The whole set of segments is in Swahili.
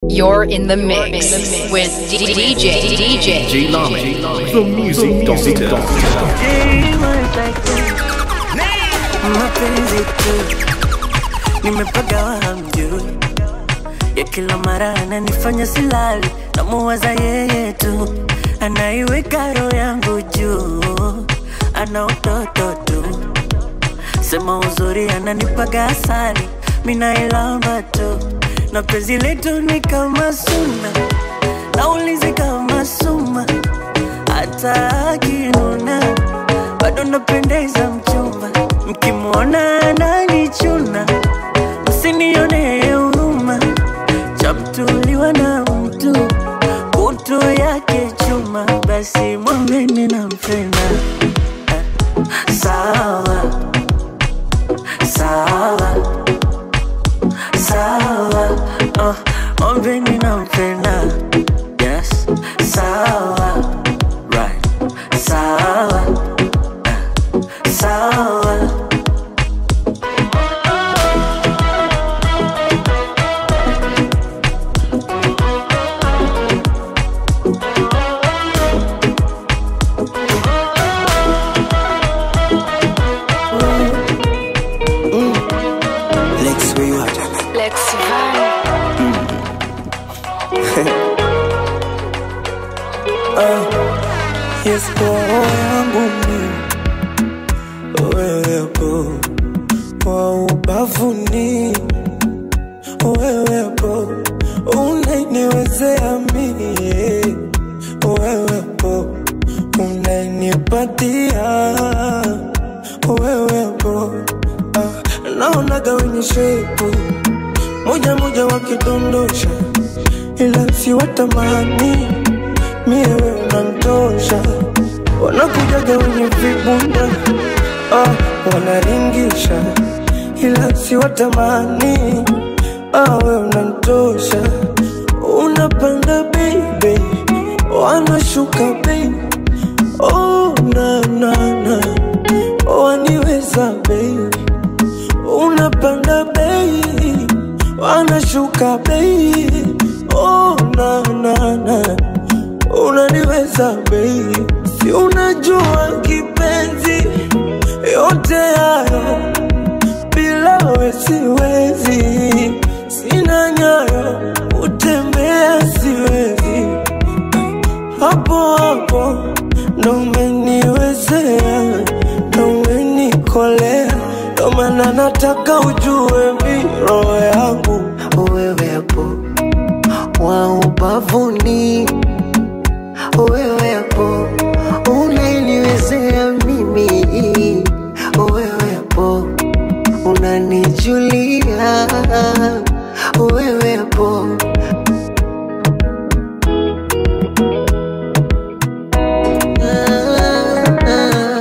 You're in the mix with DJ DJ J Lame, the music doctor. mapenzi tu nimepagawa hamjui ya kila mara ananifanya silali namuwaza yeye tu anaiweka roho yangu juu ana utoto tu sema uzuri ananipaga asali minailamba tu na penzi letu ni kama suna naulizi kama suma hata akinuna bado napendeza mchumba mkimwona ananichuna msinione huruma chamtuliwa na mtu kutu yake chuma basi mwambeni nampenda Eh, sawa sawa sawa oh, mwambeni nampenda yes sawa right sawa eh, sawa Lex, where you at? Lexi Vibe. yes roho yangu mi wewepo kwa ubavuni wewepo unainiwezea mie wewepo unainipatia wewepo ah, naonaga wenye shepu moja moja wakidondosha ila siwatamani mie we unantosha wanakujaga wenye vibunda ah, wanaringisha ila siwatamani ah, we unantosha unapanda baby wanashuka bei oh, na, na, na. waniweza bei unapanda bei wanashuka bei oh, na, na, na. unaniweza bei si unajua kipenzi yote hayo bila we siwezi sina nyayo utembea siwezi hapo hapo ndo umeniwezea ndo umenikolea ndo maana nataka ujue mi roho yangu wewepo wa ubavuni wewepo unaniwezea mimi wewepo unanijulia wewepo Ah, ah,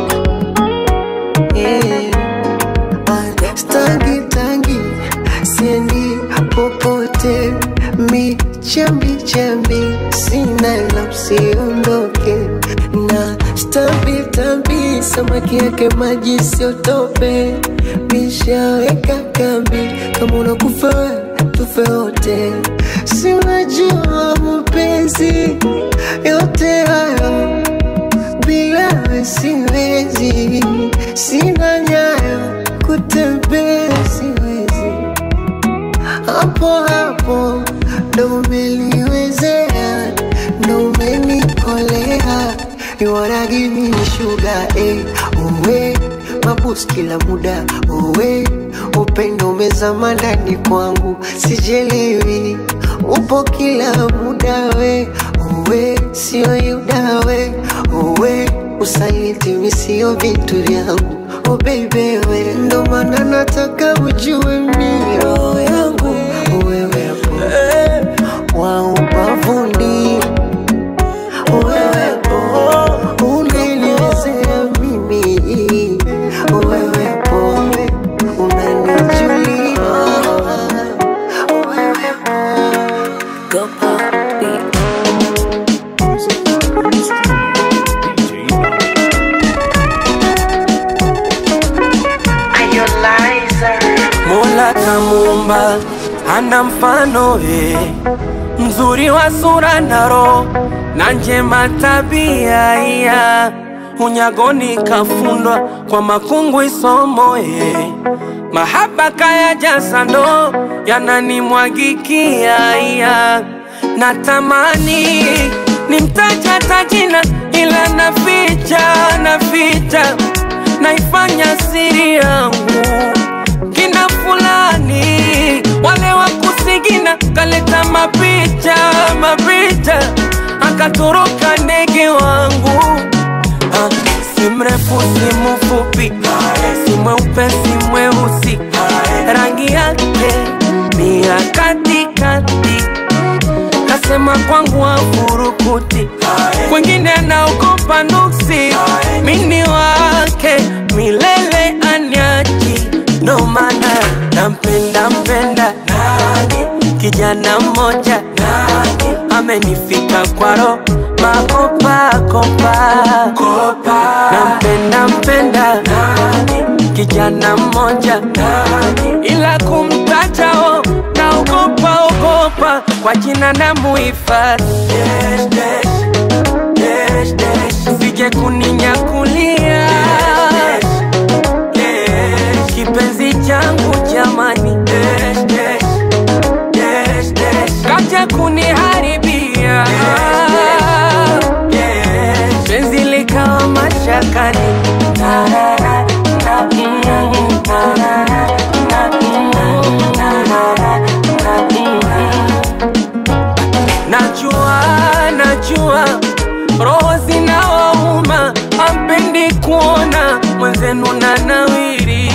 yeah. Ah, Stangi tangi siendi popote mi chambi chambi sina la usiondoke na stambi tambi samaki yake maji siotope mishaweka kambi kama unakufa we, tufe wote si unajua mapenzi yote hayo bila we siwezi, sina nyayo kutembea siwezi, hapo hapo ndo umeliwezea, ndo umenikolea, you wanna give me sugar eh, uwe mabus kila muda uwe upendo umezama ndani kwangu, sijelewi upo kila muda we uwe sio yuda we uwe usaliti mi sio vitu vyangu oh baby we ndo maana nataka ujue mi roho yangu wewepo wa ubavuni wewepo unaniwezea mimi wewepo unanijulia wewepo Go pop beat. Mola kamuumba hana mfano eh. mzuri wa sura na roho na njema tabia iya unyagoni kafundwa kwa makungu isomo eh. mahaba kaya jasando yananimwagikia iya natamani nimtaja tajina ila naficha naficha naifanya siri yangu kina fulani wale wa kusigina kaleta mapicha mapicha akatoroka ndege wangu Ah, si mrefu si mfupi si mweupe si mweusi rangi yake ni ya katikati kasema kwangu afurukuti kwengine anaogopa nuksi mini wake milele anyaji ndo maana nampenda mpenda kijana mmoja amenifika kwaro makopakopa nampenda mpenda kijana mmoja ila kumtajao naogopa ogopa kwa jina na muhifadhi sije kuninyakulia kipenzi changu jamani kaja kuniharibia penzi likawa mashakani najua najua roho zinawauma ampendi kuona mwenzenu na nawiri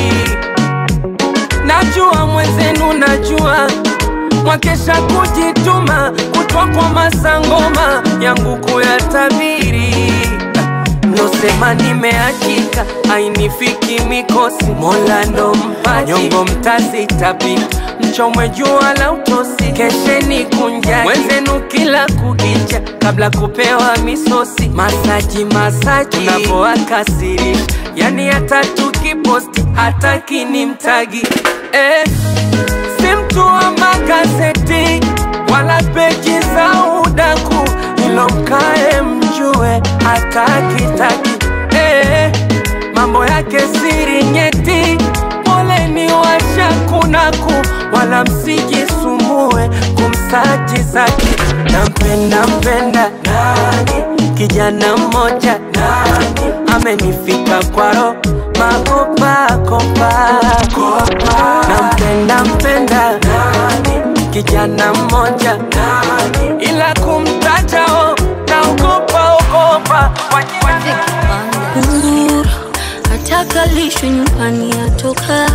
najua mwenzenu najua mwakesha kujituma kutwa kwa masangoma yangu kuyatabiri mlosema nimeachika ainifiki mikosi mola ndo mpaji nyongo mtazitapika mchomwe jua la utosi kesheni kunjaki wenzenu kila kukicha kabla kupewa misosi masaji masaji unapoakasirisha yani hata tukiposti hata kinimtagi eh, si mtu wa magazeti wala peji za udaku ilo mkae mjue hata kitaki eh, mambo yake siri nyeti poleni washakunaku wala msijisumbue kumsaji zake nampenda mpenda kijana mmoja amenifika kwaro makopakopa nampenda mpenda kijana mmoja ila kumtajao naogopa ogopa kwa jina kunguru atakalishwe nyumbani atoka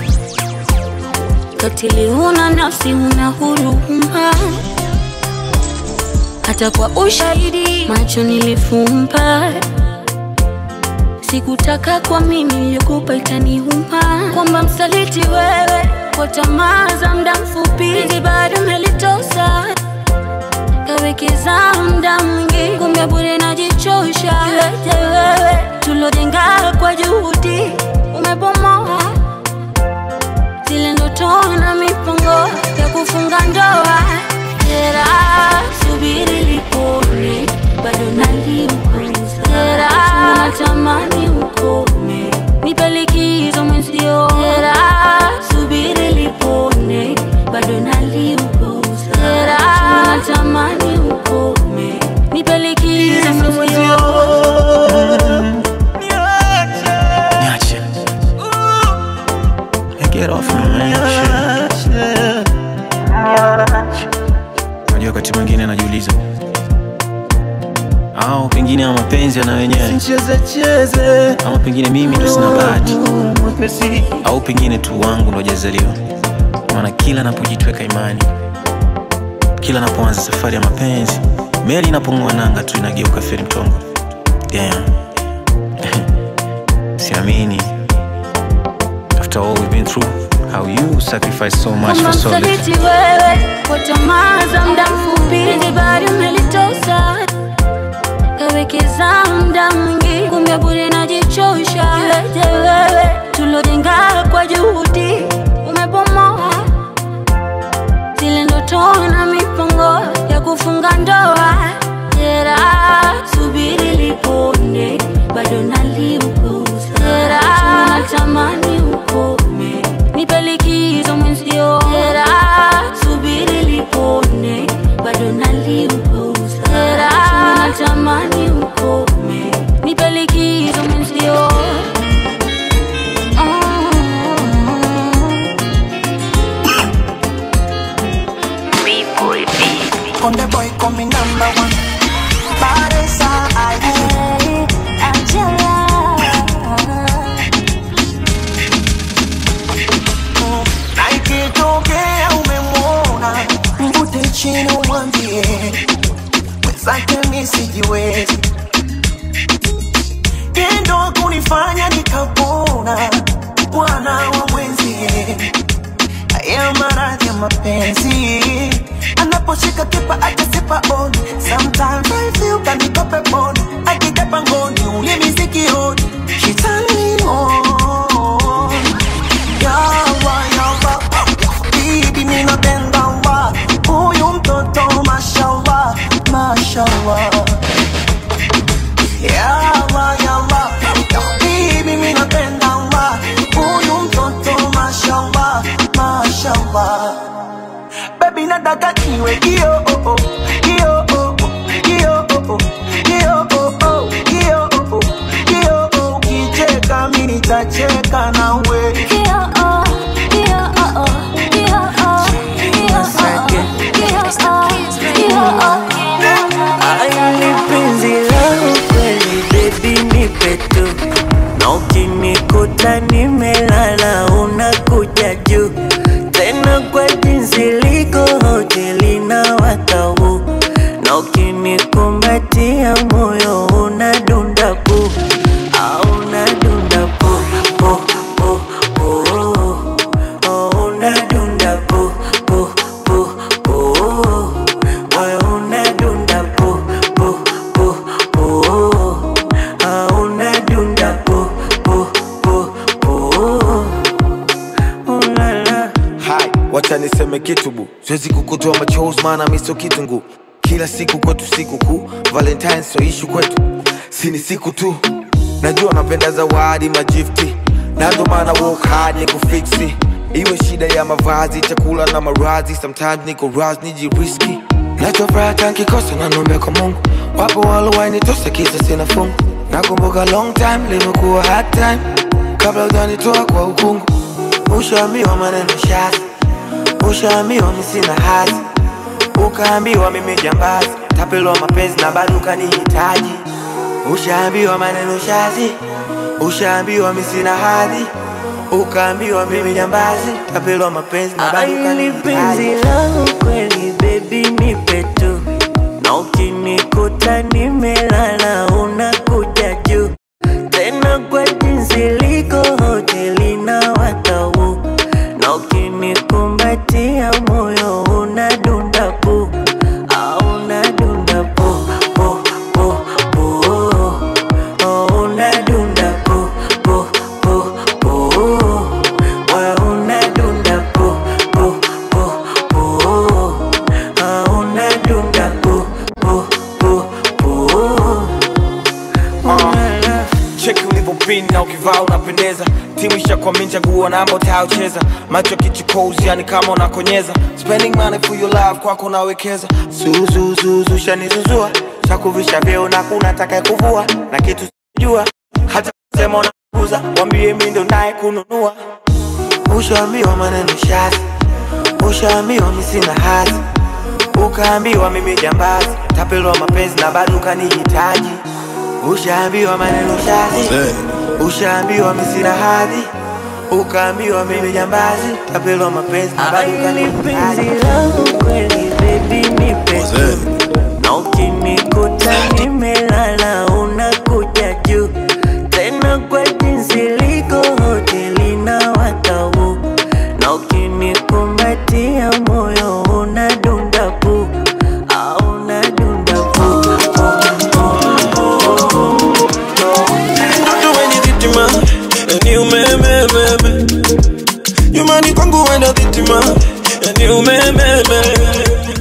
katili una nafsi una huruma hata kwa ushahidi macho nilifumba sikutaka kwa mimi niliogopa itaniuma kwamba msaliti wewe kwa tamaa za muda mfupi hizi bado melitosa kawekeza muda mwingi kumbe bure najichosha iweje wewe tulojenga kwa juhudi umebomoa zile ndoto na mipango ya kufunga ndoa jera subiri lipone bado naliukuza jera natamani ukome nipe likizo mwenzio jera subiri lipone bado naliukuza jera natamani ukome nipe likizo mwenzio Niache. Hey, Get off me, man. Shit. Unajua wakati mwingine anajiuliza au pengine ama mapenzi yana wenyewe ama pengine mimi ndo sina bahati au pengine tu wangu ndo hajazaliwa maana kila napojitweka imani kila napoanza safari ya mapenzi meli inapong'oa nanga tu inageuka feri mtongo Damn. siamini after all we've been through how you sacrifice so much kama for so little msaliti wewe kwa tamaa za muda mfupi hizi bado umelitosa kawekeza muda mwingi kumbe bure najichosha iweje wewe tulojenga kwa juhudi umebomoa ndoa jera subiri lipone bado naliuguza jera natamani ukome nipe likizo mwenzio jera subiri lipone bado naliuguza jera natamani ukome nipe likizo mwenzio Konde boy coming number one. Baresa aye. Na ikitokea umemwona, mvute chini umwambie mwenzake mi sijiwezi, tendo kunifanya nikapona, bwana wa mwenzie haya maradhi ya mapenzi anaposhika kipa akasipa on sometimes I feel kaniko peponi akija pangoni ulimi sikioni she turn me on yawa yawa bibi ninapenda wa huyu mtoto mashallah mashallah yawa yawa bibi ninapenda wa huyu mtoto mashallah mashallah baby nataka niwe kio oh, oh, kio oh, oh, kio oh, oh, kio oh, oh, kio oh, oh, kio oh, ukicheka mimi nitacheka nawe Aili penzi langu kweli baby nipe tu na ukinikuta nimelala unakuja juu tena kwa jinsi liko hoteli na watau na ukinikumbatia moyo unadunda pu au unadunda pu pu pu pu oh, unadunda pu pu pu pu moyo unadunda pu pu pu pu ah, unadunda pu pu pu pu oh, la, la. hai wacha niseme kitu bu siwezi kukutoa machozi maana miso kitungu kila siku kwetu siku kuu valentine so ishu kwetu sini siku tu najua napenda zawadi majifti na ndo maana work hard ni kufiksi iwe shida ya mavazi chakula na marazi sometimes niko ras nijiriski nachofuraha tankikosa nanombe kwa mungu wapo walowainitosa kisa sina fungu nakumbuka long time limekuwa hard time kabla ujanitoa kwa ukungu ushaambiwa maneno shazi ushaambiwa misina hazi ukaambiwa mimi jambazi tapelwa mapenzi na bado ukanihitaji ushaambiwa maneno shazi ushaambiwa misina hadhi ukaambiwa mimi jambazi tapelwa mapenzi na bado Aili penzi ukanihitaji langu kweli baby nipe tu na ukinikuta nimelala unakuja juu tena kwa jinsi liko hoteli na watau na ukinikumbatia moyo unadunda pu au unadunda pu pu pu pu oh, unadunda pu pu pu pu moyo unadunda pu pu pu pu ah, unadunda pu pu pu pu Ulala. cheki ulivyopin na ukivaa unapendeza timu ishakwami chaguo namba utayocheza macho kichukozi yani kama unakonyeza spending money for your love kwako nawekeza suzuzuzu shanizuzua chakuvisha vyeo na kuna taka kuvua na kitu sijua hata sema unakuza wambie mi ndo naye kununua ushaambiwa maneno shazi ushaambiwa mi sina hazi ukaambiwa mimi jambazi tapelwa mapenzi na bado ukanihitaji ushaambiwa maneno shazi ushaambiwa mi sina hadhi ukaambiwa mimi jambazi tapelwa mapenzi na bado Aili penzi ukanihitaji langu kweli baby nipe tu na ukinikuta nimelala unakuja juu tena kwa jinsi liko hoteli na watau na ukinikumbatia moyo unadunda pu au unadunda pu Mtoto wenye dhitima ni umemememe nyumbani kwangu wenda dhitima ni umememe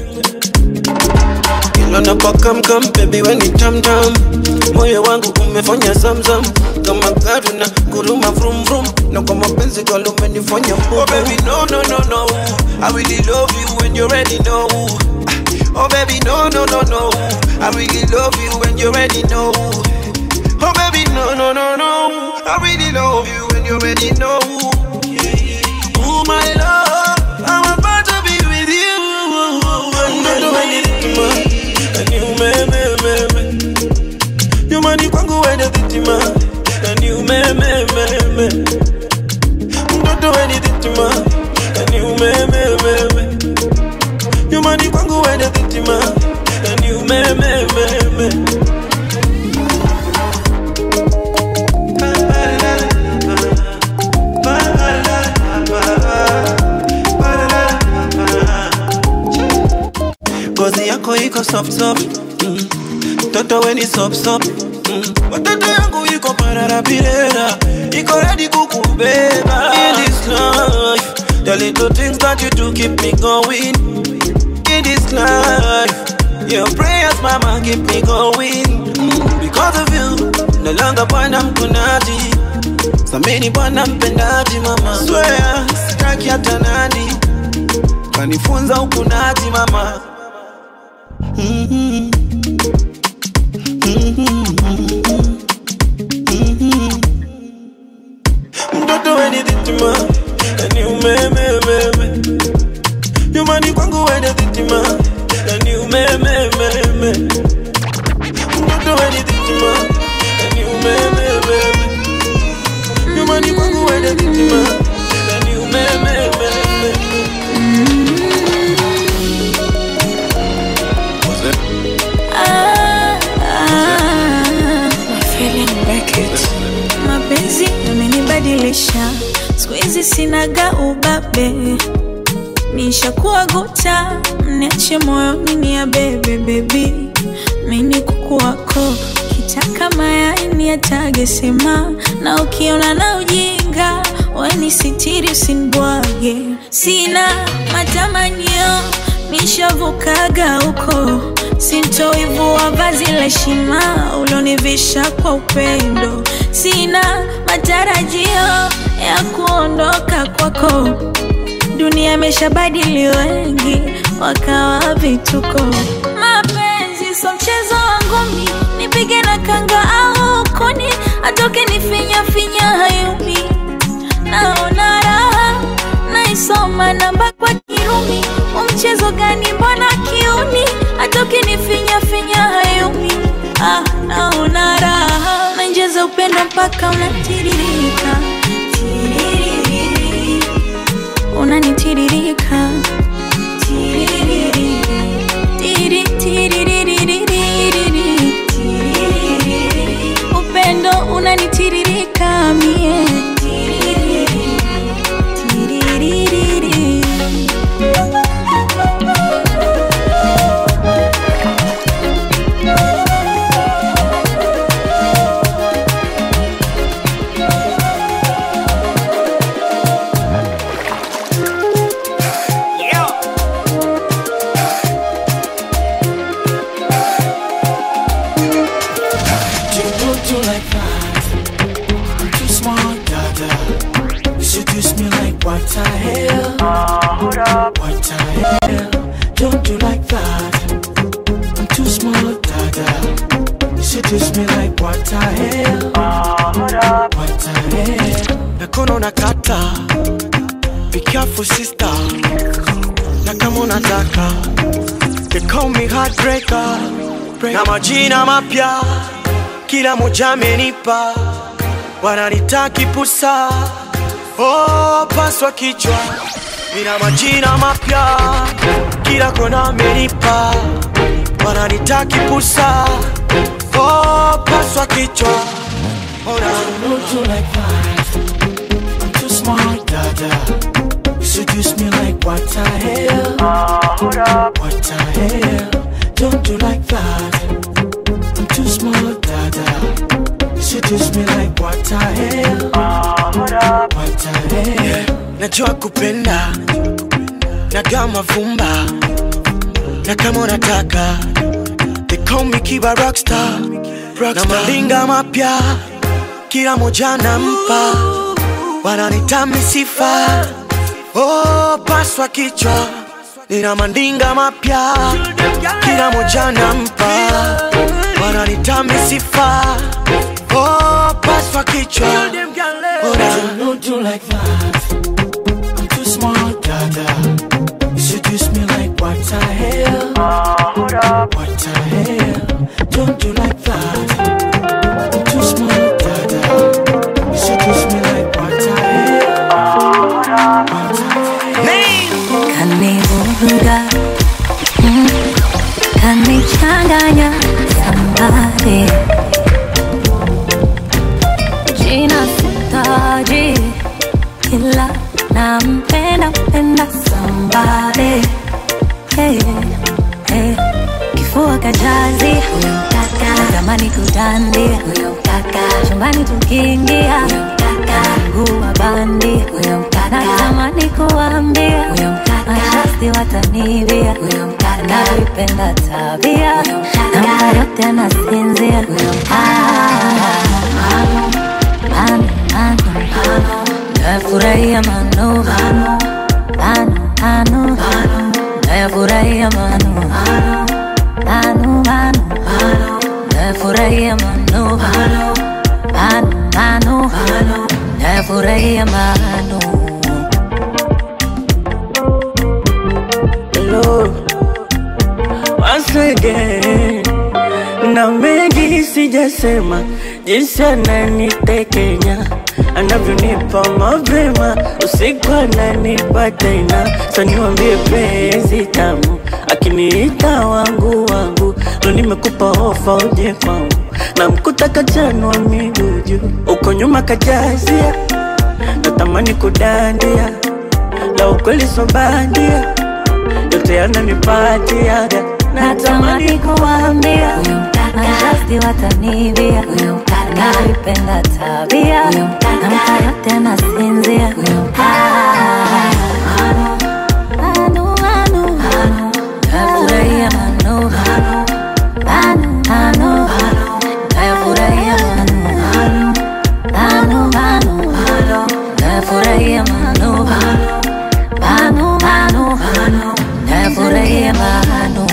unapokamkam bebi weni tamtam moyo wangu umefanya zamzam kama gari na kuruma vrum vrum na kwa mapenzi galo umenifanya mbubu oh, baby, no, no, no, no. I really love you when you already know Oh baby no no no no I really love you when you already know Oh baby no no no no I really love you when you already know Oh my love I'm about to be with you I'm not doing anything man And you me me me me You money kwangu wende thitima And you me me me me Don't do anything man And you me me me me You money kwangu wende thitima And you me me me me ngozi yako iko soft soft mm. Toto weni sop sop mm. Watoto yangu iko pararapirera iko ready kukubeba in this life the little things that you do keep me going in this life your prayers mama keep me going mm. because of you no longer bwana mkunaji samini bwana mpendaji mama swear sitaki hata nani kanifunza ukunaji mama Mhm. Mhm. Mhm. mtoto weni dhitima yani umemememe nyumbani kwangu wende dhitima yani umemememe mtoto weni dhitima yani umemememe nyumbani kwangu wende dhitima yani umemememe Ah, ah. mapenzi yamenibadilisha siku hizi sinaga ubabe nishakuwa guta mniache moyoni ni ya bebe bebi mini kuku wako kitaka mayai ni atage sema na ukiona na ujinga weni sitiri usinibwage sina matamanio nishavukaga huko sintoivua vazi la heshima ulonivisha kwa upendo sina matarajio ya kuondoka kwako dunia imeshabadili wengi wakawa vituko mapenzi so mchezo wangu mi nipige na kanga au kuni atoke nifinya finya hayumi naona raha naisoma namba kwa kirumi umchezo gani mbona kiuni atoke nifinya finya hayumi ah, naona raha nainjeza upendo mpaka unatiririka Tiririri. unanitiririka Tiririri. Tiri, tiririririri. Tiririri. upendo unanitiririka mie Tiririri. Tiririri. You don't do like that. I'm too smart, dada. You seduce me like what the hell? What the hell? Don't do like that. I'm too smart, dada. You seduce me like what the hell? What the hell? Mikono nakata Be careful sister Na kama unataka They call me heartbreaker Na majina mapya Kila moja amenipa Wananitaki pusa Oh, paswa kichwa Nina majina mapya Kila kona amenipa Wananitaki pusa Oh, paswa kichwa Oh, na Don't do like that. I'm too smart, dada. You seduce me like what the hell? What the hell? Don't do like that. I'm too smart, dada. You seduce me like what the hell? What the hell? najua kupenda nagaa mavumba na kama unataka They call me Kiba Rockstar, na malinga mapya kila moja nampa, wananita misifa oh, paswa kichwa, nina mandinga mapya kila moja nampa, wananita misifa oh, paswa kichwa oh, Don't do like that. I'm too smart, dada. You seduce me like what the hell? What the hell? Don't do like that. I'm too smart, dada. You seduce me like what the hell? What the hell? kanivuruga mm, kanichanganya sambare jina sitaji ila nampenda mpenda sambare hey, hey. kifua kajazi huyo mkaka zamani kudandia huyo mkaka chumbani tukiingia huyo mkaka mguu wa bandi huyo mkaka natamani kuambia huyo mkaka mashasti watanibia huyo mkaka navipenda tabia na mka yote anasinzia huyo nayafurahia mano mano mano nayafurahia mano mano mano nayafurahia mano mano mano nayafurahia mano Hello, once again na mengi sijasema, jinsi ananitekenya anavyonipa mapema, usiku ananipa tena, saniwambie penzi tamu, akiniita wangu wangu, ndo nimekupa ofa uje kwangu, na mkuta kachanwa miguu juu, uko nyuma kajazia, natamani kudandia, la ukweli so bandia yote yananipatiaga natamani kuambia huyo mkaka mashasti watanibia huyo mkaka navipenda tabia huyo mkaka na mka yote anasinzia huyo mkaka Manu, manu, nayafurahia manu Manu, manu, nayafurahia manu Manu, manu, nayafurahia manu Manu, manu, nayafurahia manu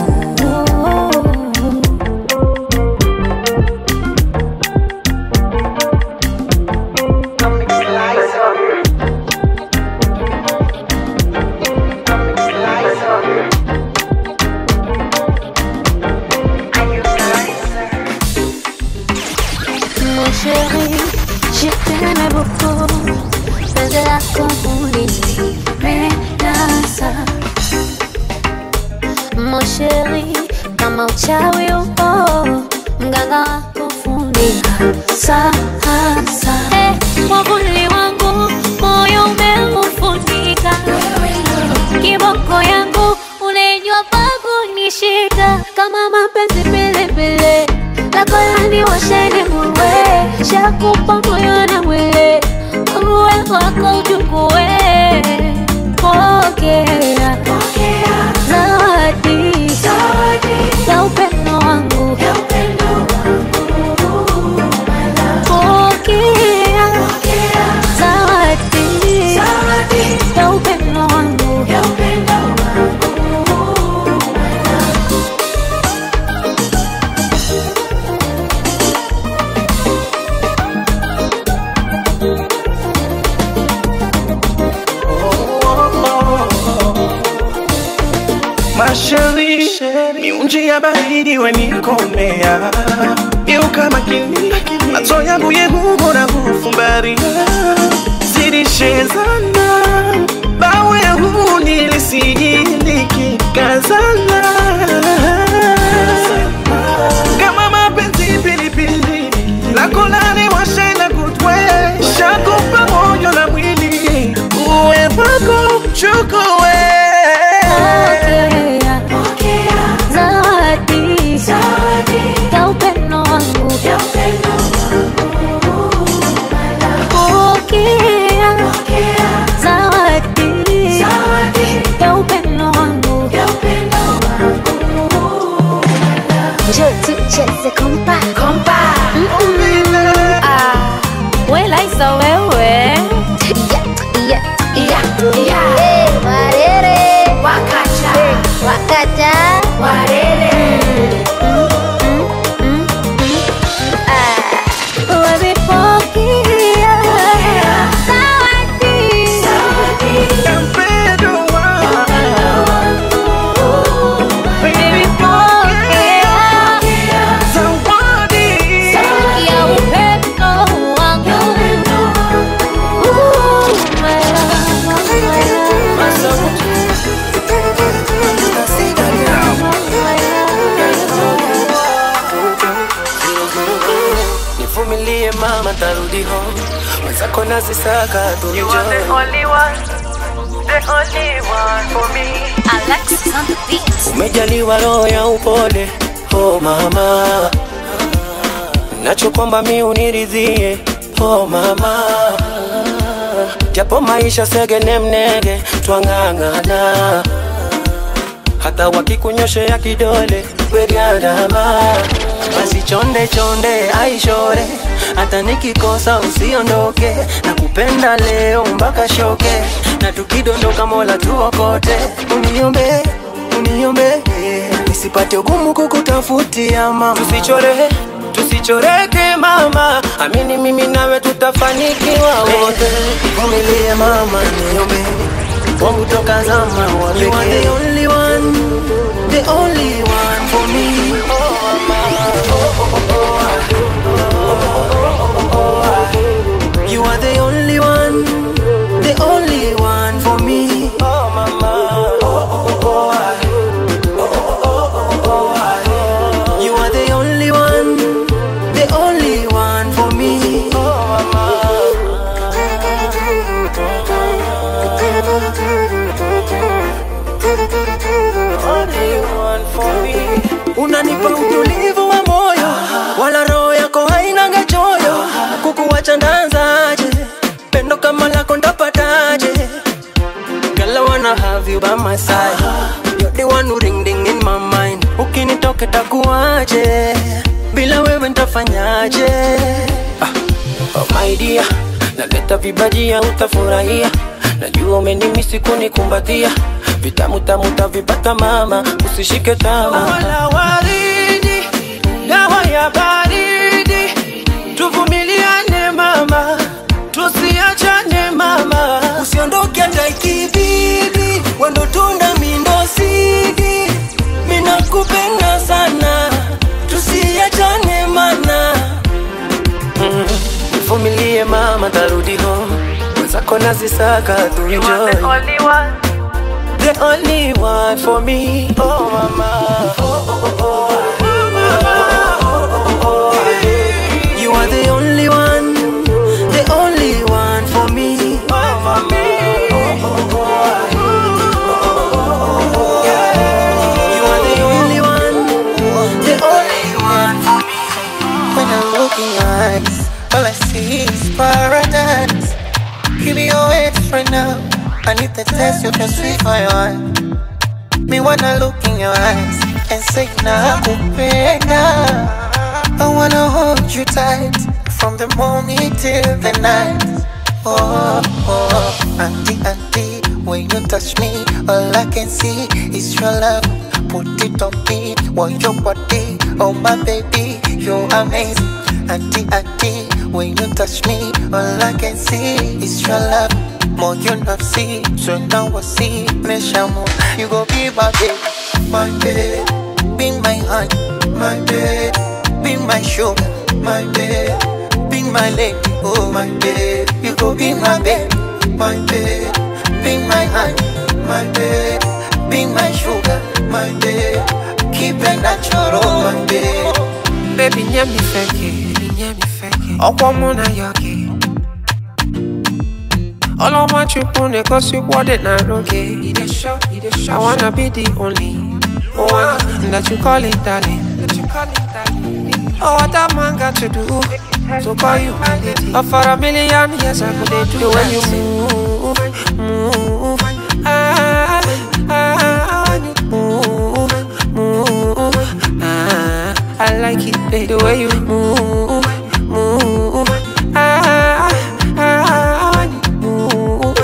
Mon chéri, je t'aimais beaucoup. Faisais la commune, mais dans ça. Mon chéri, kama uchawi upo, mganga wako funika sasa. Eh, mwavuli wangu moyo umeufunika, kiboko yangu unajua pa kunishika kama mapenzi pilipili lako yani washeni muwe shakupa moyo na mwili uwe wako uchukue pokea zawadi ya upendo wangu pokea zawadi ya upendo wangu Masheri, miunji ya baridi wenikomea Geuka makini, macho yangu yehugo na kufumbaria Zilishezana, bawe huu nilisijiliki kazana Kama mapenzi pilipili, lako lani washena kutwe Shakupa moyo na mwili, uwe wako chukue Pokea zawadi ya upendo wangu Pokea zawadi ya upendo wangu Njoo tucheze kompa kompa. Ah, we Liza wewe Yeah, yeah, yeah. Eh, warere. Wakacha. Wakacha. Warere. Wazipokea zawadi Nilipokea ya upendo wangu Ooh, my love, my love. nivumilie mama tarudi home mwenzako nazisaka Alexis on the beat. umejaliwa roho ya upole oh mama nachokwamba mi uniridhie oh mama japo maisha segene mnege twang'ang'ana hata wakikunyoshea kidole weriadama basi chonde chonde aishore hata nikikosa usiondoke na kupenda leo mpaka shoke na tukidondoka mola tuokote uniombe uniombe nisipate ugumu kukutafutia mama tusichore tusichoreke mama amini mimi nawe tutafanikiwa wote vumilie mama niombe wangu toka zama wa You are the only one, the only one for me. Oh, mama. You are the only one, the only one for me. Oh, mama. You are the only one, the only one for me. Oh, unanipa utulivu wa moyo wala roho yako hainanga choyo kukuwacha ndanzaje pendo kama lako ndapataje Girl, I wanna have you by my side You're the one who ring ding in my mind Ukinitoke takuaje Bila wewe ntafanyaje ah. Oh my dear Naleta vibajia utafurahia Najua umenimisi kunikumbatia Vitamu tamu tavipata mama Usishike tama Wala waridi Dawa ya baridi Tuvumiliane mama Tusiachane mama Usiondoke hata ikibidi Wendo tunda mindo sidi Minakupenda sana Tusiachane mana mm. Vumilie mama tarudi home Mwenzako nazisaka tuenjoy The only one for me Oh mama oh, oh, oh, oh. You are the only one The only one for me Oh mama You are the only one The only one for me When I look in your eyes, all I see is paradise. Give me your hands right now. I need the taste of your sweet fire. Me wanna look in your eyes and say nakupenda. I wanna hold you tight from the morning till the night. Oh, oh, auntie, auntie, when you touch me, all I can see is your love. Put it on me, want your body, oh my baby, you're amazing. Auntie, auntie, when you touch me, all I can see is your love. More you not see, so now I see, me shamu. You go be my babe, my babe, be my heart, my babe, be my sugar, my babe, be my lady, oh my babe. You go be my babe, my babe, be my heart, my babe, be my sugar, my babe. Keep it natural, my babe. Baby, nyami feke, nyami feke. Ọkwọ mụ na ya gị. Ọlọ́mọ chukwu na-egosi kwọdị na n'oge. I wanna be the only one that you call it darling. Oh, what that man got to do to call you my lady? Oh, for a million years I could do the way you move, move. Ah, ah, when you move, move. Ah, eh, the way you move, move. Ah, ah, move,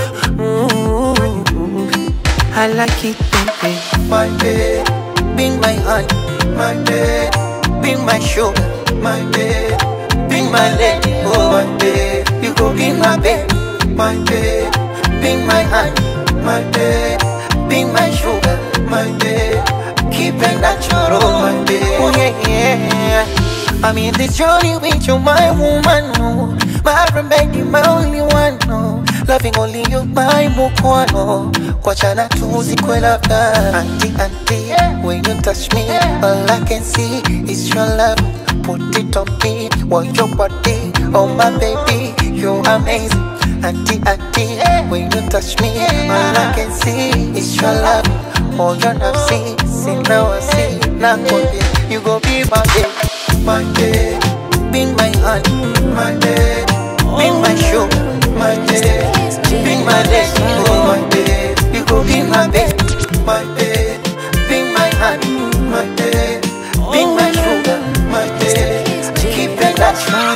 move. I like it, baby. My bed, be my hand, my bed, be my shoulder, my bed, be my leg, oh my bed, you go be my bed, my bed, be my hand, my bed, be my sugar, my bed, keep it natural, my bed, oh yeah, yeah. I'm in this journey with you, my woman, no. My remedy, my only one, no. Loving only you, my mukwano. Kwachana tuzikwe labda. Auntie, auntie, when you touch me, all I can see is your love. Put it on me, want your body, oh my baby, you're amazing. Auntie, auntie, when you touch me, all I can see is your love. All your love, see, see now I see, now you go be my baby my day, be my hand, my day, be my shoe, my day, be my leg, oh my day, you go be my bed, my day, be my hand, my day, be my sugar, my day, keep it natural.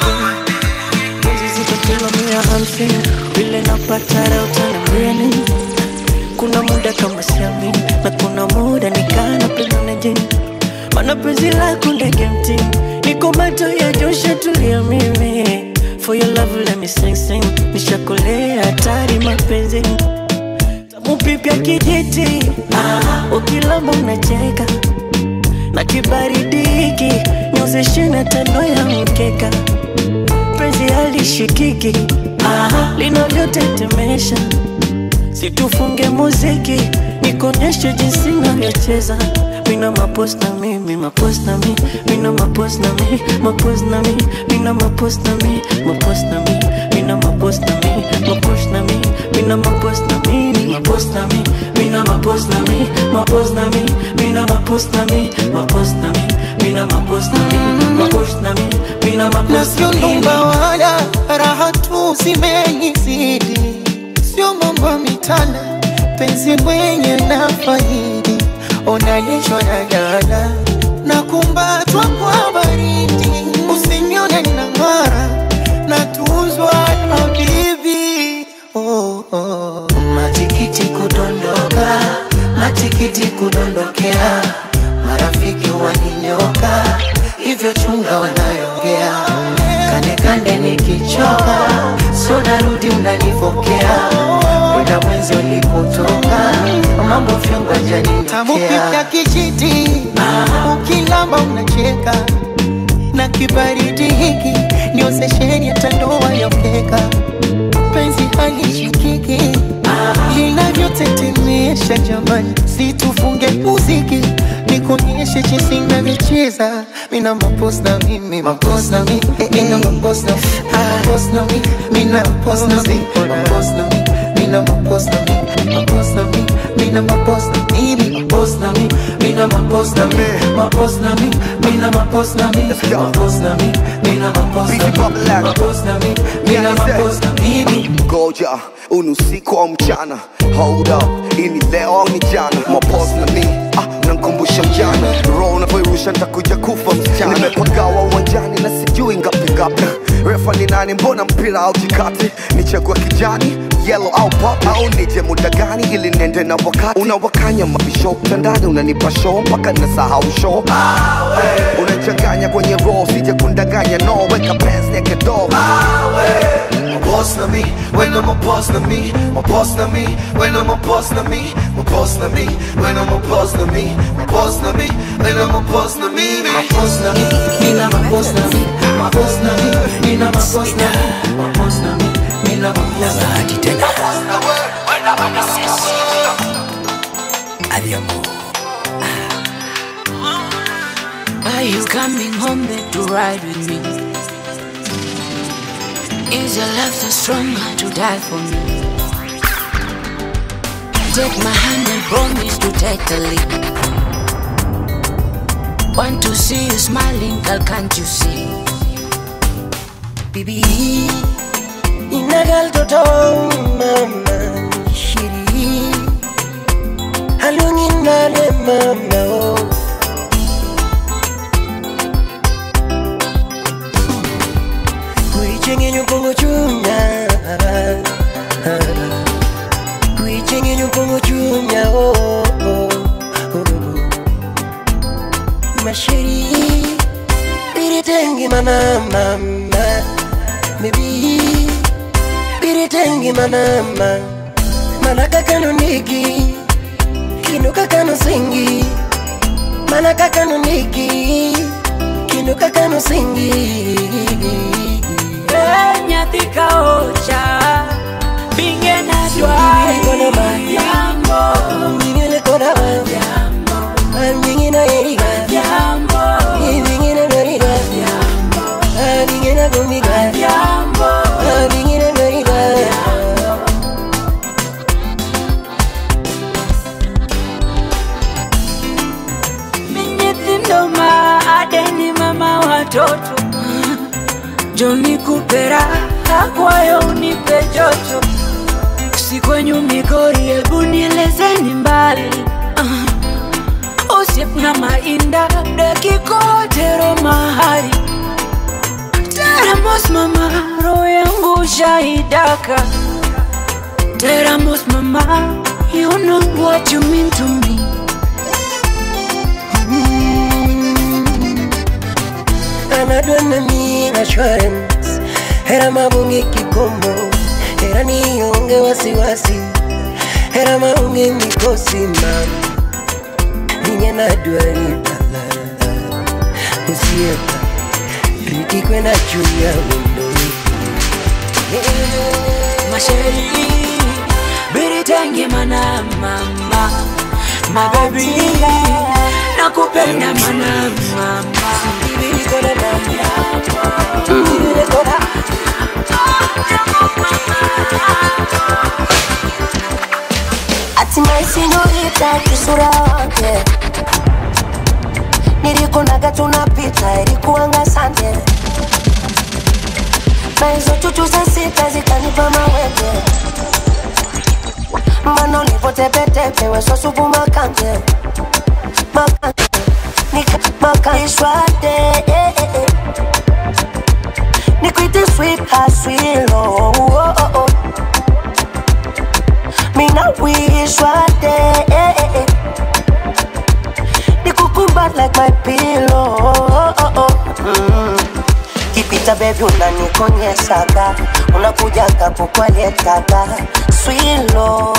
Hizi ziko kilo mia hamsini vile napata leo utaniambia nini? Kuna muda kama siamini na kuna muda nikana penda na jini, mana penzi lako ndege mtini, niko macho ya Joshua tulia mimi For your love let me sing sing, nishakolea hatari mapenzini tamu pipya kijiti, ah, ukilamba unacheka na kibaridi hiki nyozeshe na tano ya mkeka penzi halishikiki ah, linavyotetemesha situfunge muziki nikonyeshe jinsi navyocheza mina mapos na mi mi mapos na mi mina mapos na mi mapos na mi mina mapos na mi mapos na mi mina mapos na mi mapos na mi mina mapos na mi mi mapos na mi mina mapos na mi mapos na mi mina mapos na mi mapos na mi mina mapos na mi mapos na mi mina na mapos sio na mi nyumba wala raha tu zimenizidi, sio mambo ya mitana, penzi mwenye na faidi, onanishwa na dada na kumbatwa kwa baridi, usinione na ng'ara na tuzwa na bibi oh, oh. Matikiti kudondoka, matikiti kudondokea, marafiki waninyoka, hivyo chunga wanayongea, kande kande nikichoka, so narudi mnanipokea, kwenda mwenzi ulipotoka, mambo fyongo Tamu janinitokea pita kijiti ukilamba unacheka na kibaridi hiki ndio sesheni ya tandoa ya mkeka penzi halishikiki linavyotetemesha jamani situfunge muziki nikuonyeshe jinsi navyocheza mina mapos na mimi mapos na mi mina mapos na mapos na mi mina mapos na mi mapos na mi mina mapos na mi mapos na mi mina mapos na mimi mapos na mi mina mapos na mi mapos na mi mina mapos na mi mapos na mi mina mapos na mi mapos na mi mina mapos na mimi ngoja unusiku au mchana hold up ini leo au ni jana mapos na mi ah, nankumbusha mjana roho unavyoirusha ntakuja kufa msichana nimepagawa uwanjani na sijui ngapi ngapi refa ni nani mbona mpira au jikati nichagua kijani yellow au pop au nije muda gani ili nende na wakati unawakanya mabisho mtandani unanipa show mpaka nasahau show unachanganya kwenye roho sije kundanganya no weka pants naked door My boss na me, when I'm a boss na me, my boss na me, when I'm a boss na me, my boss na me, when I'm a boss na me, my boss na me, when I'm a boss na me, my boss na me, mina my boss na me, my boss na me, mina my boss na me, my boss na me, mina my boss na me, my boss na me, when I'm a boss na me. Adiamo. Are you coming home babe to ride with me? Is your love so strong to die for me? Take my hand and promise to take the lead. Want to see you smiling, girl, can't you see? Bibi Inagal toto mama shiri Halungin nale mama oh masheri biritengi mana mama maybe biritengi mana mama manaka kano nigi kinuka kano singi manaka kano nigi kinuka kano singi nyathi ka ocha binge na Bingine kona ma. Jambo Bingine kona ma. Ah, bingine eriga. Eh, bingine doriga. Ah, bingine gumiga. Ah, bingine doriga. nyithindo ma adeni mama watoto joni kupera akwayo unipe joto si kwenyu migori hebu nielezeni mbali uh, usiep na mainda dakikotero mahali teramos mama roho yangu shaidaka teramos mama you know what you mean to me anadwa na mi assurance hera mabunge kikombo hera nionge wasiwasi hera maunge mikosi mam ninye nadwaripala usiepa riki kwenda juu ya windoni masheri biritengi mana mama mabebi nakupenda mana mama hatimaye sindoita kisura wake nilikunaga tunapita ilikuanga sande na hizo chuchu za sita zikanipa mawete mbana ulivotepetepe wesosupu makande makande Nika- makanishwate eh, eh, eh. nikwite sweet haswilo oh, oh, oh. mina wishwate eh, eh, eh. nikukumbat like my pillow oh, oh, oh. Mm. kipita bebi unanikonyeshaga unakujaga kukwalietaga swilo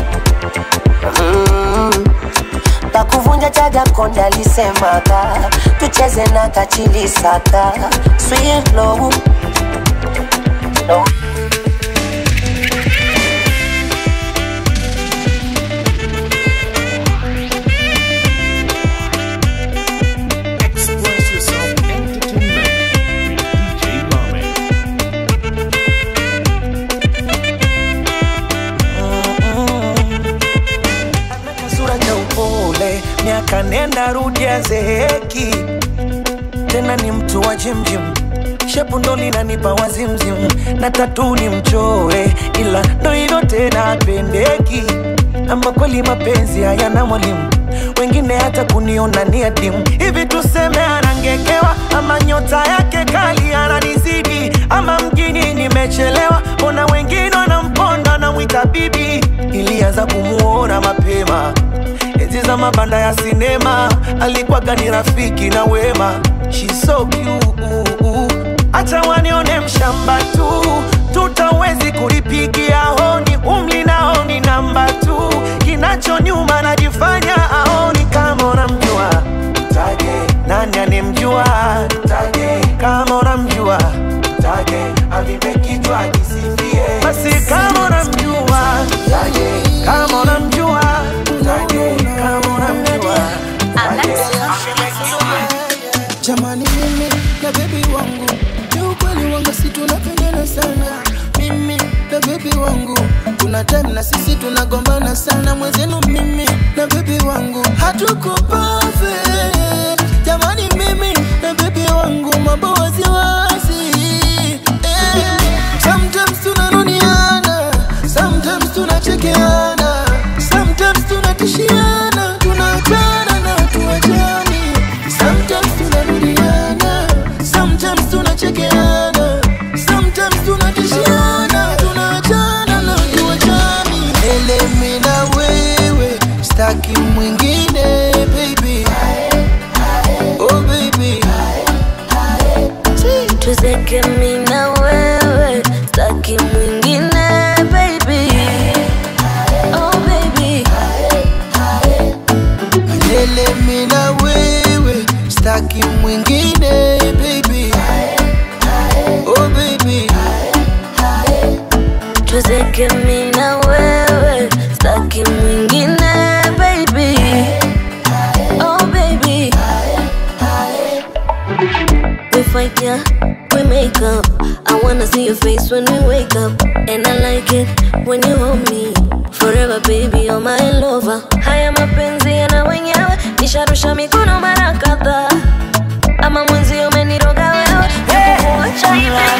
mm. takuvunja chaja konda alisemaga tucheze na kachilisaka swilo no. Express yourself entertainment with DJ Lamek. sura cha upole, miaka nenda rudi azeeki, tena ni mtu wa jimjim, shepu ndo linanipa wazimzim, na tatu ni mchore, ila ndo hilo tena pendeki, ama kweli mapenzi hayana mwalimu wengine hata kuniona ni adimu hivi tuseme anangekewa ama nyota yake kali ananizidi ama mjini nimechelewa mbona wengine wanamponda namwita bibi ilianza kumuona mapema enzi za mabanda ya sinema alikuwaga ni rafiki na wema She's so cute. hata wanione mshamba tu tutawezi kulipigia honi umli nao ni namba tu kinacho nyuma najifanya aoni kama unamjua mtaje nani anemjua mtaje kama unamjua mtaje avipe kichwa kisifie basi kama unamjua mtaje kama unamjua mtaje kama unamjua jamani mimi na bebi wangu ni ukweli wangu si tunapendana sana mimi na bebi wangu kuna time na sisi tunagombana sana mwenzenu mimi na bebi wangu hatuko perfect jamani mimi na bebi wangu mambo waziwazi eh. sometimes tunanuniana sometimes tunachekeana sometimes tunatishiana tunaachana na tuachani sometimes tunarudiana sometimes tunachekeana sometimes tunatishiana tunaachana na tuachani elemi na wewe staki mwingine baby tuzeke mi na wewe staki mwingine baby oh baby Milele mi na wewe staki mwingine baby oh baby tuzeke mi na wewe staki mwingine baby oh baby we fight yeah we make up i wanna see your face when we wake up and i like it when you hold me forever baby you're my lover haya mapenzi yana wenyewe nisharusha mikono mara kadhaa ama mwenzi umeniroga wewe Kuacha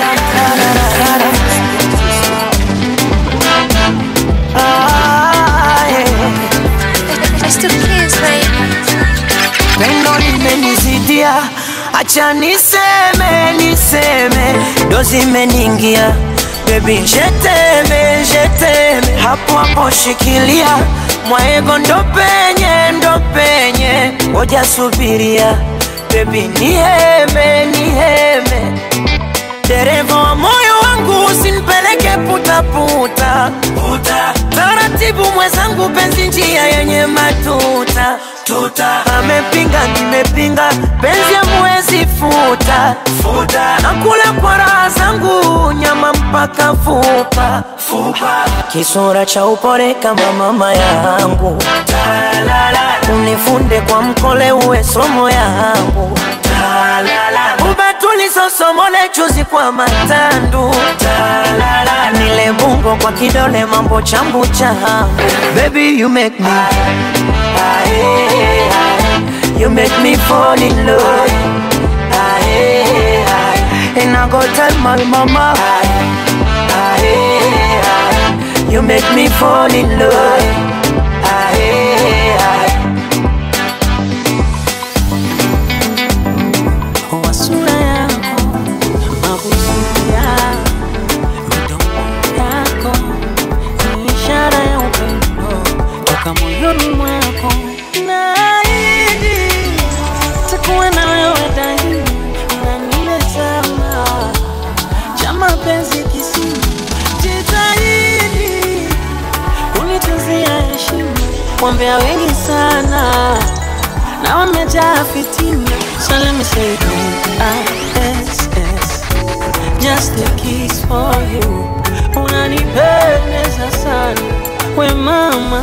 pendo limenizidia, acha niseme niseme, ndo zimeniingia bebi, jeteme jeteme, hapo hapo shikilia mwaego, ndo penye ndo penye, ngoja subiria bebi, niheme niheme, dereva wa moyo wangu usinipeleke putaputa puta. Taratibu mwenzangu, penzi njia yenye matuta tuta. Amepinga nimepinga, penzi amwezi futa futa. Nakula kwa raha zangu, nyama mpaka fupa fupa. Kisura cha upole kama mama yangu, unifunde kwa mkole, uwe somo yangu ubatulisosomole chuzi kwa matandu nile bungo kwa kidole mambo chambu changu baby you make me Aye, aye. you make me fall in love Aye, aye. and I go tell my mama Aye, aye. you make me fall in love Aye, aye. wa sura yako, mabusu yako, midomo yako ni ishara ya upendo toka moyoni mwako. Naahidi takuwa na wewe daima, unanilezama cha mapenzi kisima, jitahidi kunituzia heshima, wambea wengi sana na wamejaa fitina. So let me say K-I-S-S Just a kiss for you Unanipendeza sana We mama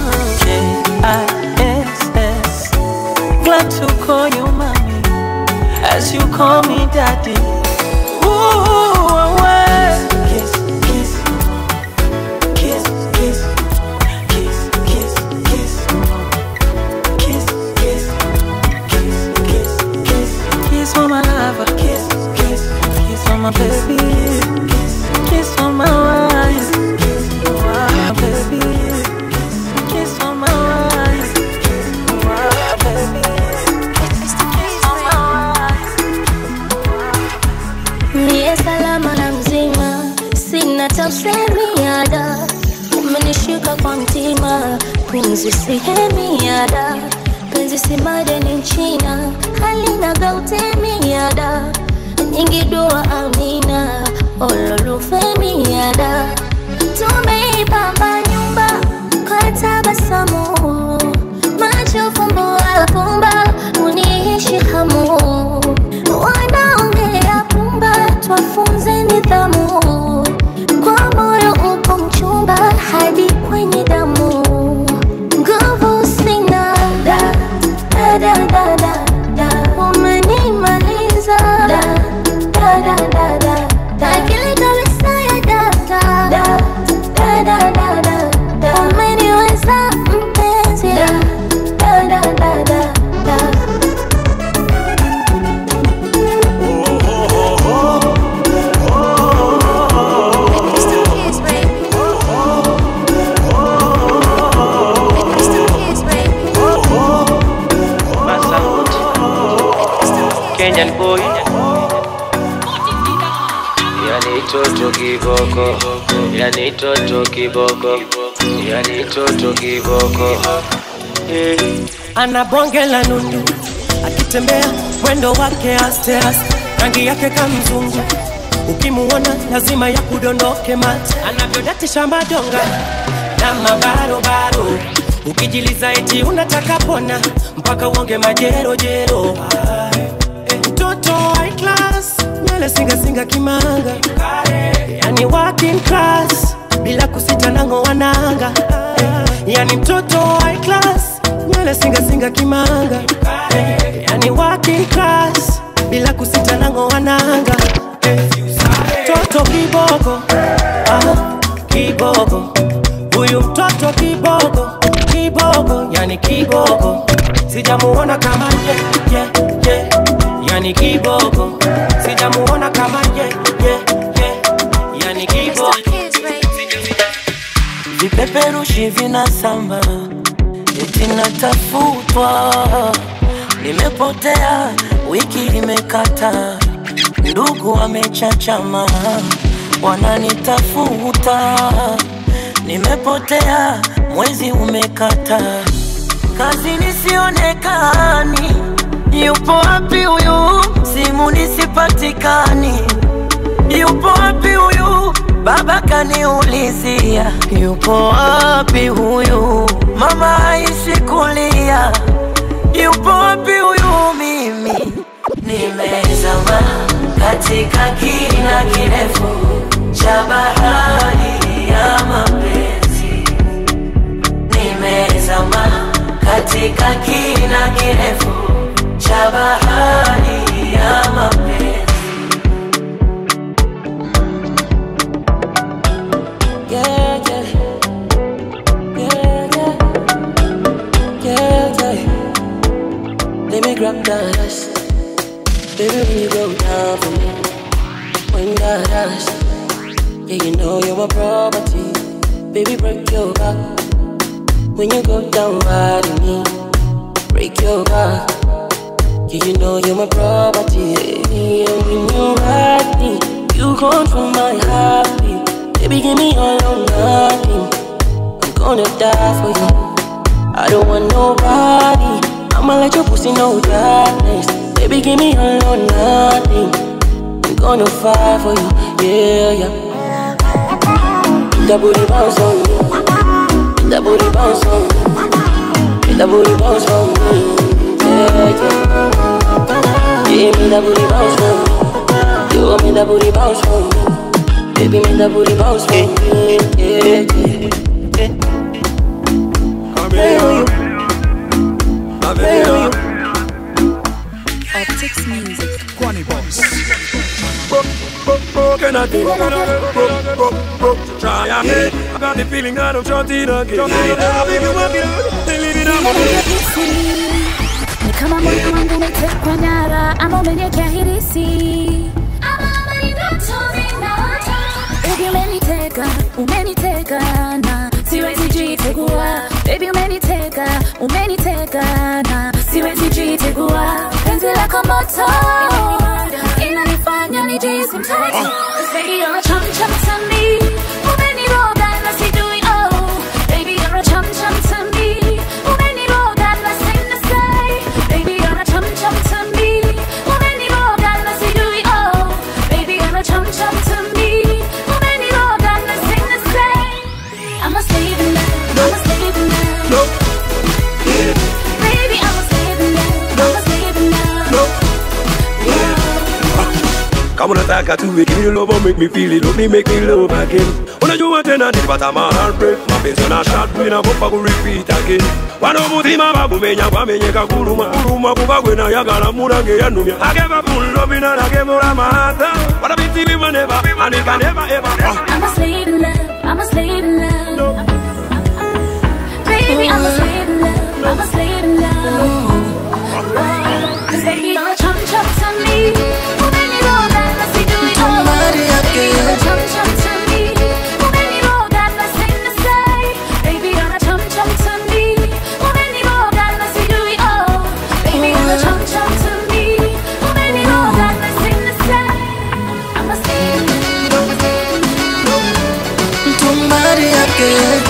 K-I-S-S Glad to call you mommy As you call me daddy Ooh, away. Kiss, kiss Kiss, kiss Kiss, kiss, kiss Kiss, kiss kiss, kiss, kiss for my lover, kiss, kiss, kiss for my baby, kiss, kiss for my wife, kiss for my baby, kiss for my wife, kiss for my baby, kiss for my wife. Niye salama na mzima, sina tafsemiada, umenishika kwa mtima, pumzi sihemiada, penzi si madeni nchina, halina gautemiada, nyingi dua amina, ololufemiada, tumeipamba nyumba kwa tabasamu, macho fumbo alfumba, uniishi hamu wanaongea pumba, twafunze nidhamu. Kwa moyo upo mchumba hadi kwenye damu, nguvu sina da da da da da da, umenimaliza da da da da da da, akili kabisa ya data da da da da da da, umeniweza mpenzi da da da da da da. Kenyan boy Yani toto kiboko Yani toto kiboko Yani toto kiboko Eh, ana bonge la nundu akitembea mwendo wake aste aste rangi yake kamzungu ukimuona lazima ya kudondoke mate anavyodatisha madonga na mabarobaro ukijiliza eti unataka pona mpaka uonge majerojero Eh, mtoto high class nywele singasinga kimanga yani working class bila kusita nango wananga yani mtoto high class nywele singasinga kimanga yani working class bila kusita nango wananga mtoto kiboko ah, kiboko huyu mtoto kiboko kiboko yani kiboko sijamuona kama ye, ye, ye. yani kiboko sijamuona kama ye, ye, ye. yani kiboko vipeperushi vinasamba eti natafutwa nimepotea wiki imekata ndugu wamechachama wananitafuta nimepotea mwezi umekata kazi nisionekani yupo wapi huyu simu nisipatikani yupo wapi huyu baba kaniulizia yupo wapi huyu mama aishi kulia yupo wapi huyu mimi nimezama katika kina kirefu cha bahari ya mapenzi nimezama katika kina kirefu cha bahari ya mapenzi yeah, yeah. Yeah, yeah. Yeah, yeah. Let me grab that ass. Baby, when you go down for me, when that ass, yeah, you know you're my property. Baby, break your back. When you go down right on me, break your back. Yeah, you know you're my property. And when you ride me, you control my heartbeat. Baby, give me all or nothing. I'm gonna die for you. I don't want nobody. I'ma let your pussy know darkness. Baby, give me all or nothing. I'm gonna fight for you. Yeah, yeah. That booty bounce on me. That booty bounce on me. That booty bounce on me. Yeah, yeah. Give me that booty bounce on me. You want me that booty bounce on me. Baby, make that booty bounce for me. Yeah, yeah. Play on you. Play on you. Optics Music. Kwani Boss. Can I do Try again. I got the feeling that I'm shorting again. I'll be walking, they living on ni kama moyo wangu umetekwa nyara ama umenyekea hirisi Baby umeniteka, umeniteka na siwezi jitegua Baby umeniteka, umeniteka na siwezi jitegua Penzi lako moto inanifanya nijisi mtoto Baby you're a chum chum to me Umeniroga na sijui oh Baby you're a chum chum to me Umeniroga na sina say Baby you're a chum chum to me Umeniroga na sijui oh Baby you're a chum chum to me Umeniroga na sina say I'm a slave in love I'm a slave in love Baby I'm a slave in love I'm a slave in love Kama unataka tuwe give me the love and make me feel it Love me make me love again Unajua tena nilipata ma heartbreak Mapenzi na shot wina bopa ku repeat again Wano mutima bagumenya gwamenyeka kuluma Kuluma kuba gwe nayagala mulange yanumya I gave up on love and I gave all my heart But I been to never and it can never ever uh. I'm a slave in love. I'm a slave in love. Baby, I'm a slave in love. I'm a slave in love. Cause baby, you're a chum chum to me. Umeniroga na sijui oh. Baby, you're a chum chum to me. Umeniroga na sina say. Baby, you're a chum chum to me. Umeniroga na sijui oh. Baby, you're a chum chum to me. Umeniroga na sina say. I'm a slave in love. Mtumbari yake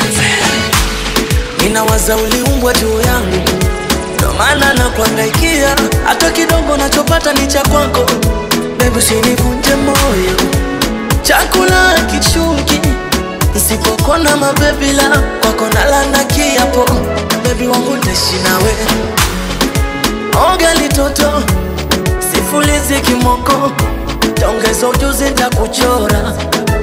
ninawaza uliumbwa juu yangu ndo maana na kuangaikia kuongea hata kidogo nachopata ni cha kwako bebi usinivunje moyo chakula kishuki nsipokona mabebila kwako nalana kiapo bebi wangu taishi nawe oga litoto sifulizi kimoko taongeza ujuzi ntakuchora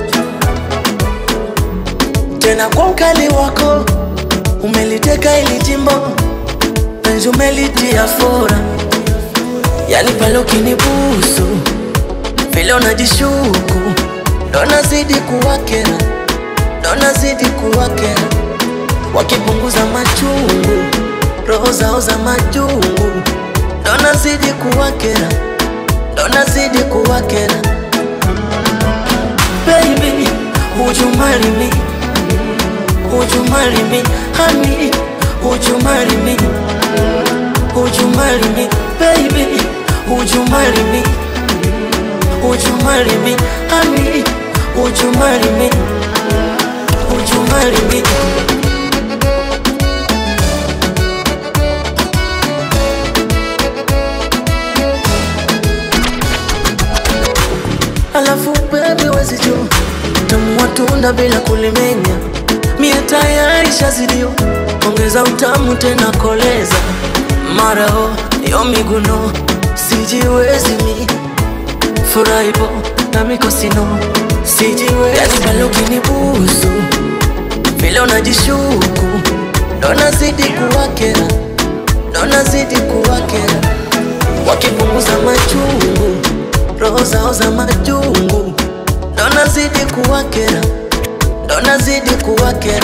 tena kwa ukali wako umeliteka ili jimbo penzi umelitia fora yani pale ukinibusu vile unajishuku ndo nazidi kuwakera ndo nazidi kuwakera wakipunguza machungu roho zao za majungu ndo nazidi kuwakera ndo nazidi kuwakera baby would you marry me would you marry me honey would you marry me would you marry me baby would you marry me would you marry me honey would you marry me would you marry me alafu bebi wezi juu tamu watunda bila kulimenya mie tayari shazidio ongeza utamu tena koleza marao yo miguno sijiwezi mi furaibo na mikosino sijiwezi yani pale ukinibusu vile unajishuku ndo nazidi kuwakera ndo nazidi kuwakera wakipunguza machungu roho zao za majungu ndo nazidi kuwakera ndo nazidi kuwakera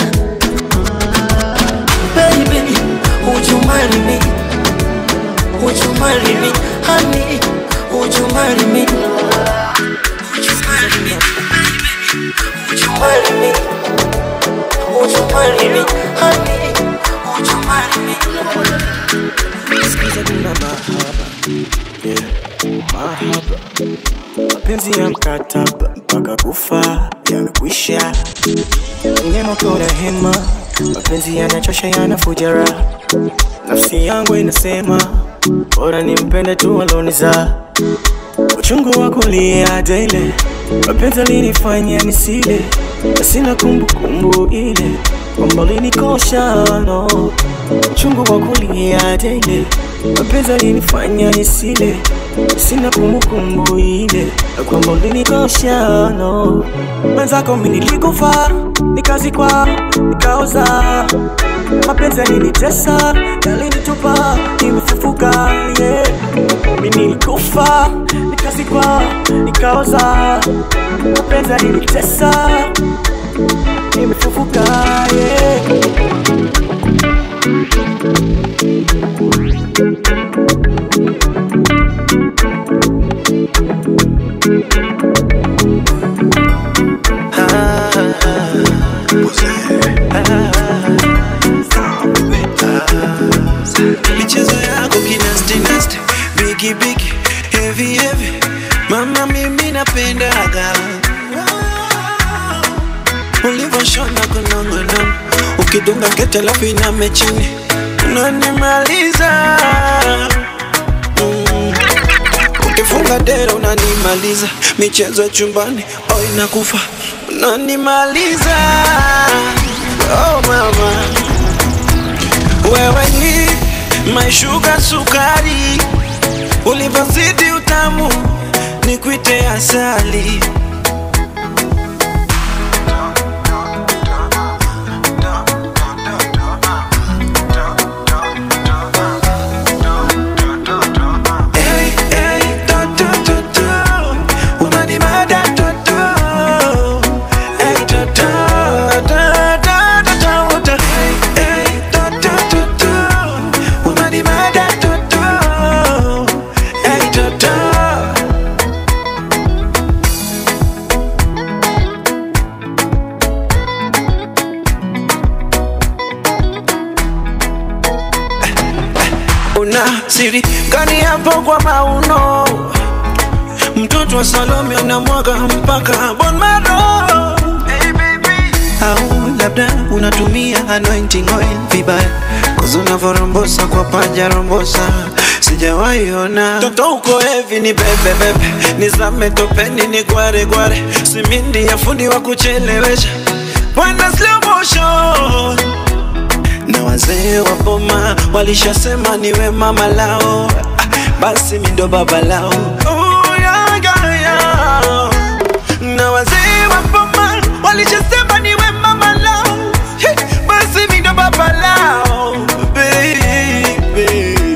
baby would you marry me would you marry me honey would you marry me would you marry me would you marry me would you marry me honey would you marry me Sikiza kuna mahaba yeah. mahaba mapenzi ya mkataba mpaka kufa yamekwisha neno kona hema mapenzi yanachosha yanafuja raha nafsi yangu inasema bora nimpende tu aloniza uchungu wa kulia daily mapenzi alinifanya nisile na sina kumbukumbu ile kwamba linikosha no uchungu wa kulia daily mapenzi alinifanya nisile sina kumbukumbu ile na kwamba ulinikosha no mwenzako mi nilikufa nikazikwa nikaoza mapenzi yalinitesa yalinitupa nimefufuka yeah. mi nilikufa nikazikwa nikaoza mapenzi yalinitesa nimefufuka yeah. michezo yako kinastinasti bigi bigi heavy heavy mama mimi napendaga ulivyoshona kunongonono ukidunga kete lafu iname chini unanimaliza Mm. ukifunga dera unanimaliza michezo ya chumbani oh inakufa unanimaliza oh mama wewe ni maishuga sukari, ulivyozidi utamu ni kuite asali. Hey, hey, to, to, to, to. Unanimada, to, to. Hey, to, to, to, to, to, to, to. Hey, hey, to, to, to, to. Unanimada, to, to. Hey, to, to. una siri gani hapo kwa mauno mtoto wa salome anamwaga mpaka bon maro au labda unatumia anointing oil vibaya kuzi unavyorombosa kwa panja rombosa sijawahi ona toto uko hevi ni bebe bebe nizame topeni ni gware gware simindi ya fundi wa kuchelewesha bwana slow motion na wazee wa boma walishasema niwe mama lao Ah, basi mi ndo baba lao oh, yeah, yeah, yeah. na wazee wa boma walishasema niwe mama lao Hey, basi mi ndo baba lao baby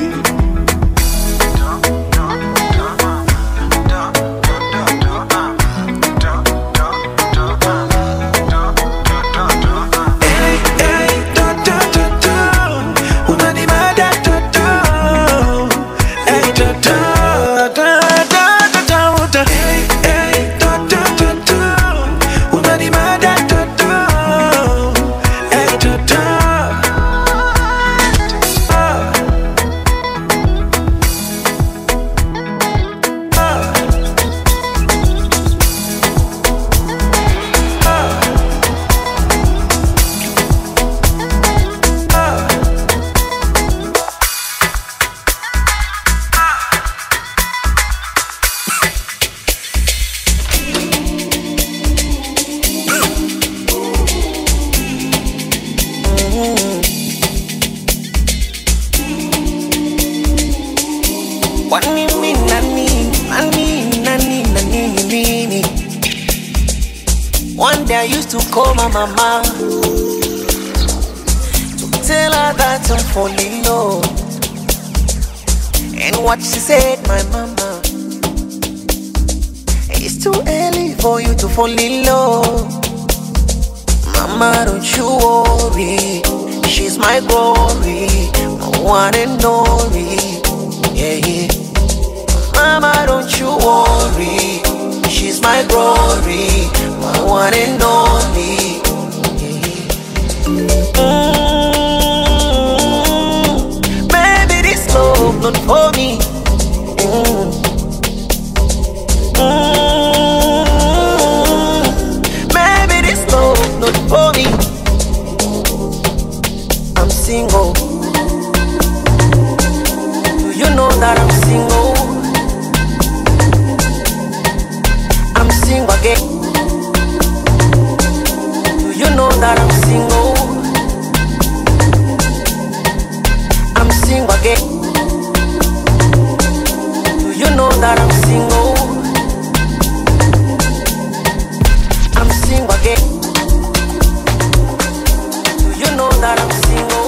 Kwani mimi nani, nani, nani, nani, nini? One day I used to call my mama to tell her that I'm falling low. And what she said, my mama, it's too early for you to fall in love. Mama, don't you worry, she's my glory, my one and only. Yeah, yeah. Mama, don't you worry. She's my glory, my one and only. Mm, Baby, this love not for me. Mm. Mm, Baby, this love not for me. I'm single. Do you know that I'm single? I'm single again. Do you know that I'm single? I'm single again. Do you know that I'm single? I'm single again. Do you know that I'm single?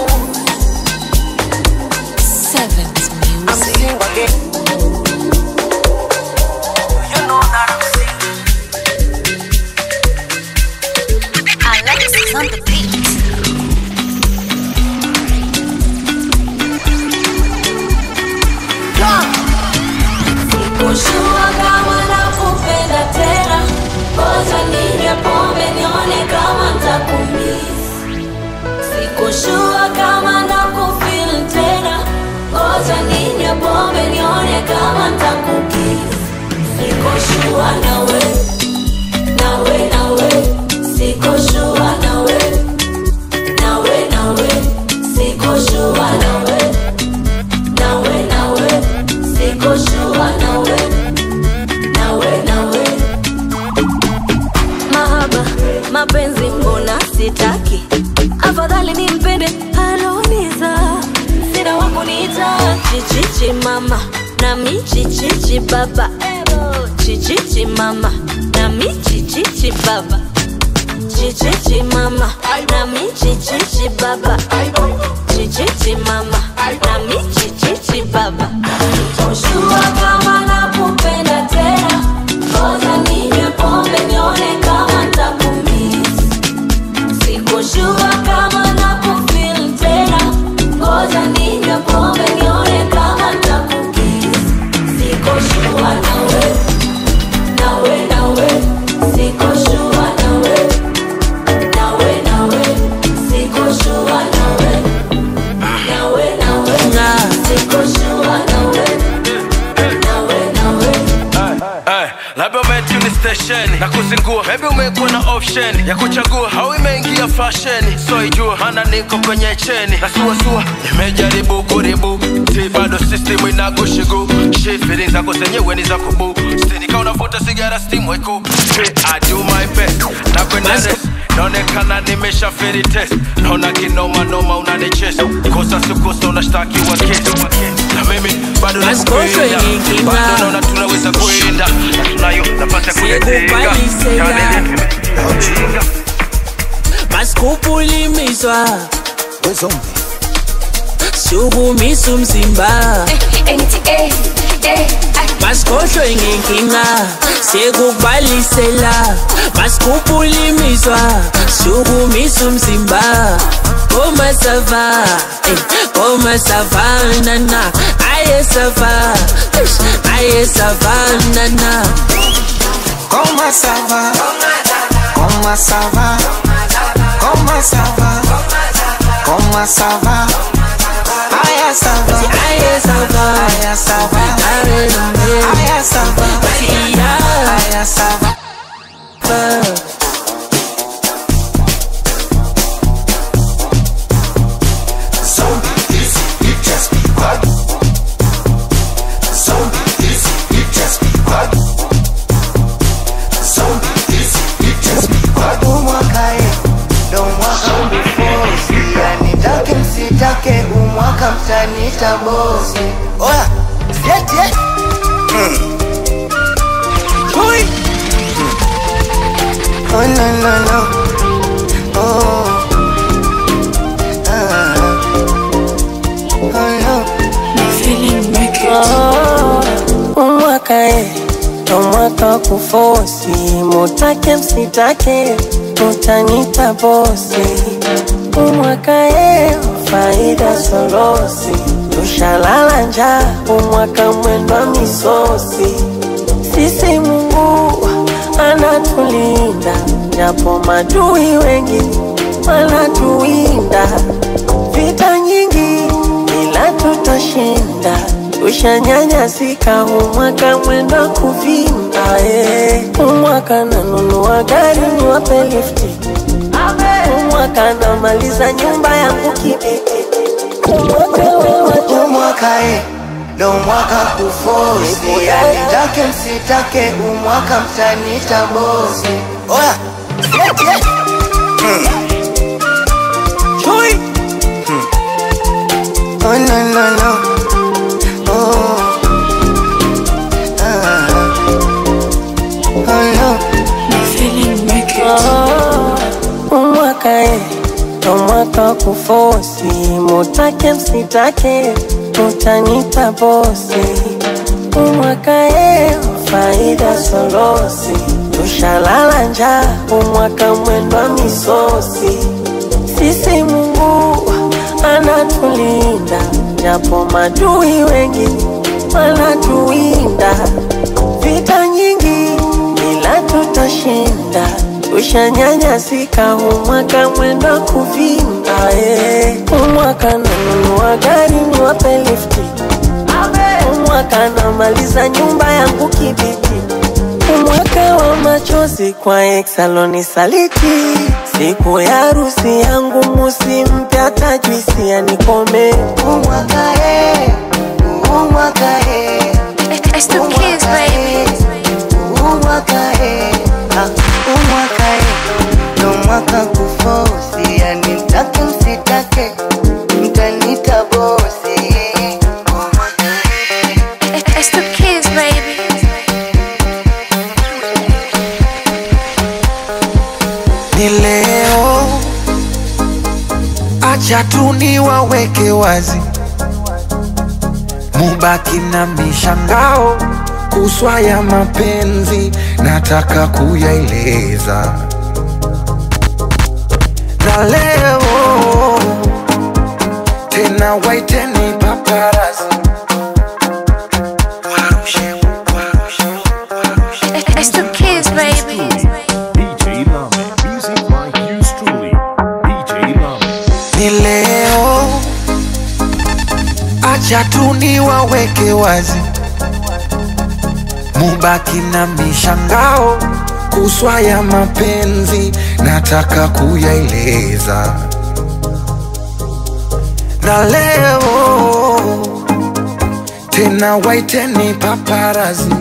Seventh I'm single again. Do you know that I'm single? Alexis on the beat. Sikushua kama nakupenda tena, ngoja ninywe pombe nione kama ntakumiss. Sikushua kama nakufeel tena, ngoja ninywe pombe nione kama ntakukiss. Sikushua nawe, nawe, nawe, sikushua nawe, nawe, nawe, sikushua nawe, nawe, nawe, sikushua nawe, nawe, nawe. Mahaba, mapenzi mbona sitaki, afadhali nimpende aloniza, sina wa kuniita chichichi mama nami chichichi baba chichichi mama nami chichichi baba chichichi mama nami chichichi baba chichichi mama nami chichichi baba Ushua kama nakupenda tena ngoja ninywe pombe nione kama ntakumiss sikushua kama nakufeel tena ngoja ninywe pombe nione kama ntakukiss sikushua nawe nawe nawe sikushua nawe nawe nawe sikushua nawe nawe nawe sikushua nawe nawe nawe Hey, labda umetuni station na kuzingua maybe umekuwa na option ya kuchagua au imeingia fashion so ijua hana niko kwenye cheni na suasua imejaribu kuribu si bado system ina feeling zako zenyewe ni za kubu stinika unavuta sigara steam weku I do my best na kwenda rest naonekana nimesha feri test naona kinoma noma unanichesa kosa sikosa unashtakiwa kesi na mimi bado nakupenda bado naona tunaweza kuenda na tunayo napata kuyatenga masikupulimiswa sukumisa umzimba masikhohlwe ngenkinga sekukubalisela masikupulimiswa sukumisa umzimba komasava komasavanana ayesava ayesavanana Comment ça va Comment ça va Comment ça va Comment ça va Aya ça va Aya ça va Aya ça va Aya ça va Aya ça va Msitake umwaka mtanita bosi Oya, sieti eh Chui Oh no no no Oh Ah Oh no umwaka e ndo mwaka wa kufosi mutake msitake utanita bosi umwaka e faida sorosi tushalala njaa umwaka mwendwa misosi sisi mungu anatulinda japo madui wengi wanatuwinda vita nyingi ila tutashinda ushanyanyasika umwaka mwenda kuvinda eh. umwaka nanunua gari niwape lifti umwaka namaliza nyumba yangu kibiti umwaka e ndo mwaka kufosi yani take msitake umwaka mtanita bosi Oya, sieti eh Chui Oh no no no Oh Ah Oh no Oh, umwaka e ndo mwaka wa kufosi mutake msitake utanita bosi umwaka e faida sorosi tushalala njaa umwaka mwendwa misosi sisi mungu anatulinda japo madui wengi wanatuwinda vita nyingi ila tutashinda ushanyanyasika umwaka mwenda kuvinda eh. umwaka nanunua gari niwape lifti umwaka namaliza nyumba yangu kibiti umwaka wa machozi kwa exaloni saliti siku ya harusi yangu musi mpya tajwisi yanikome umwaka e umwaka e umwaka e umwaka e Ah, umwaka e ndo mwaka kufosi yani mtake msitake mtanita bosi It's the kids, baby. ni leo, acha tu niwaweke wazi, mubaki na mishangao kuswa ya mapenzi, nataka kuyaeleza na leo tena, waiteni paparazi It's the kids, baby. DJ Lame. Music like yours truly. DJ Lame. ni leo, acha tu niwaweke wazi, mubaki na mishangao kuswa ya mapenzi, nataka kuyaeleza na leo tena na waiteni paparazi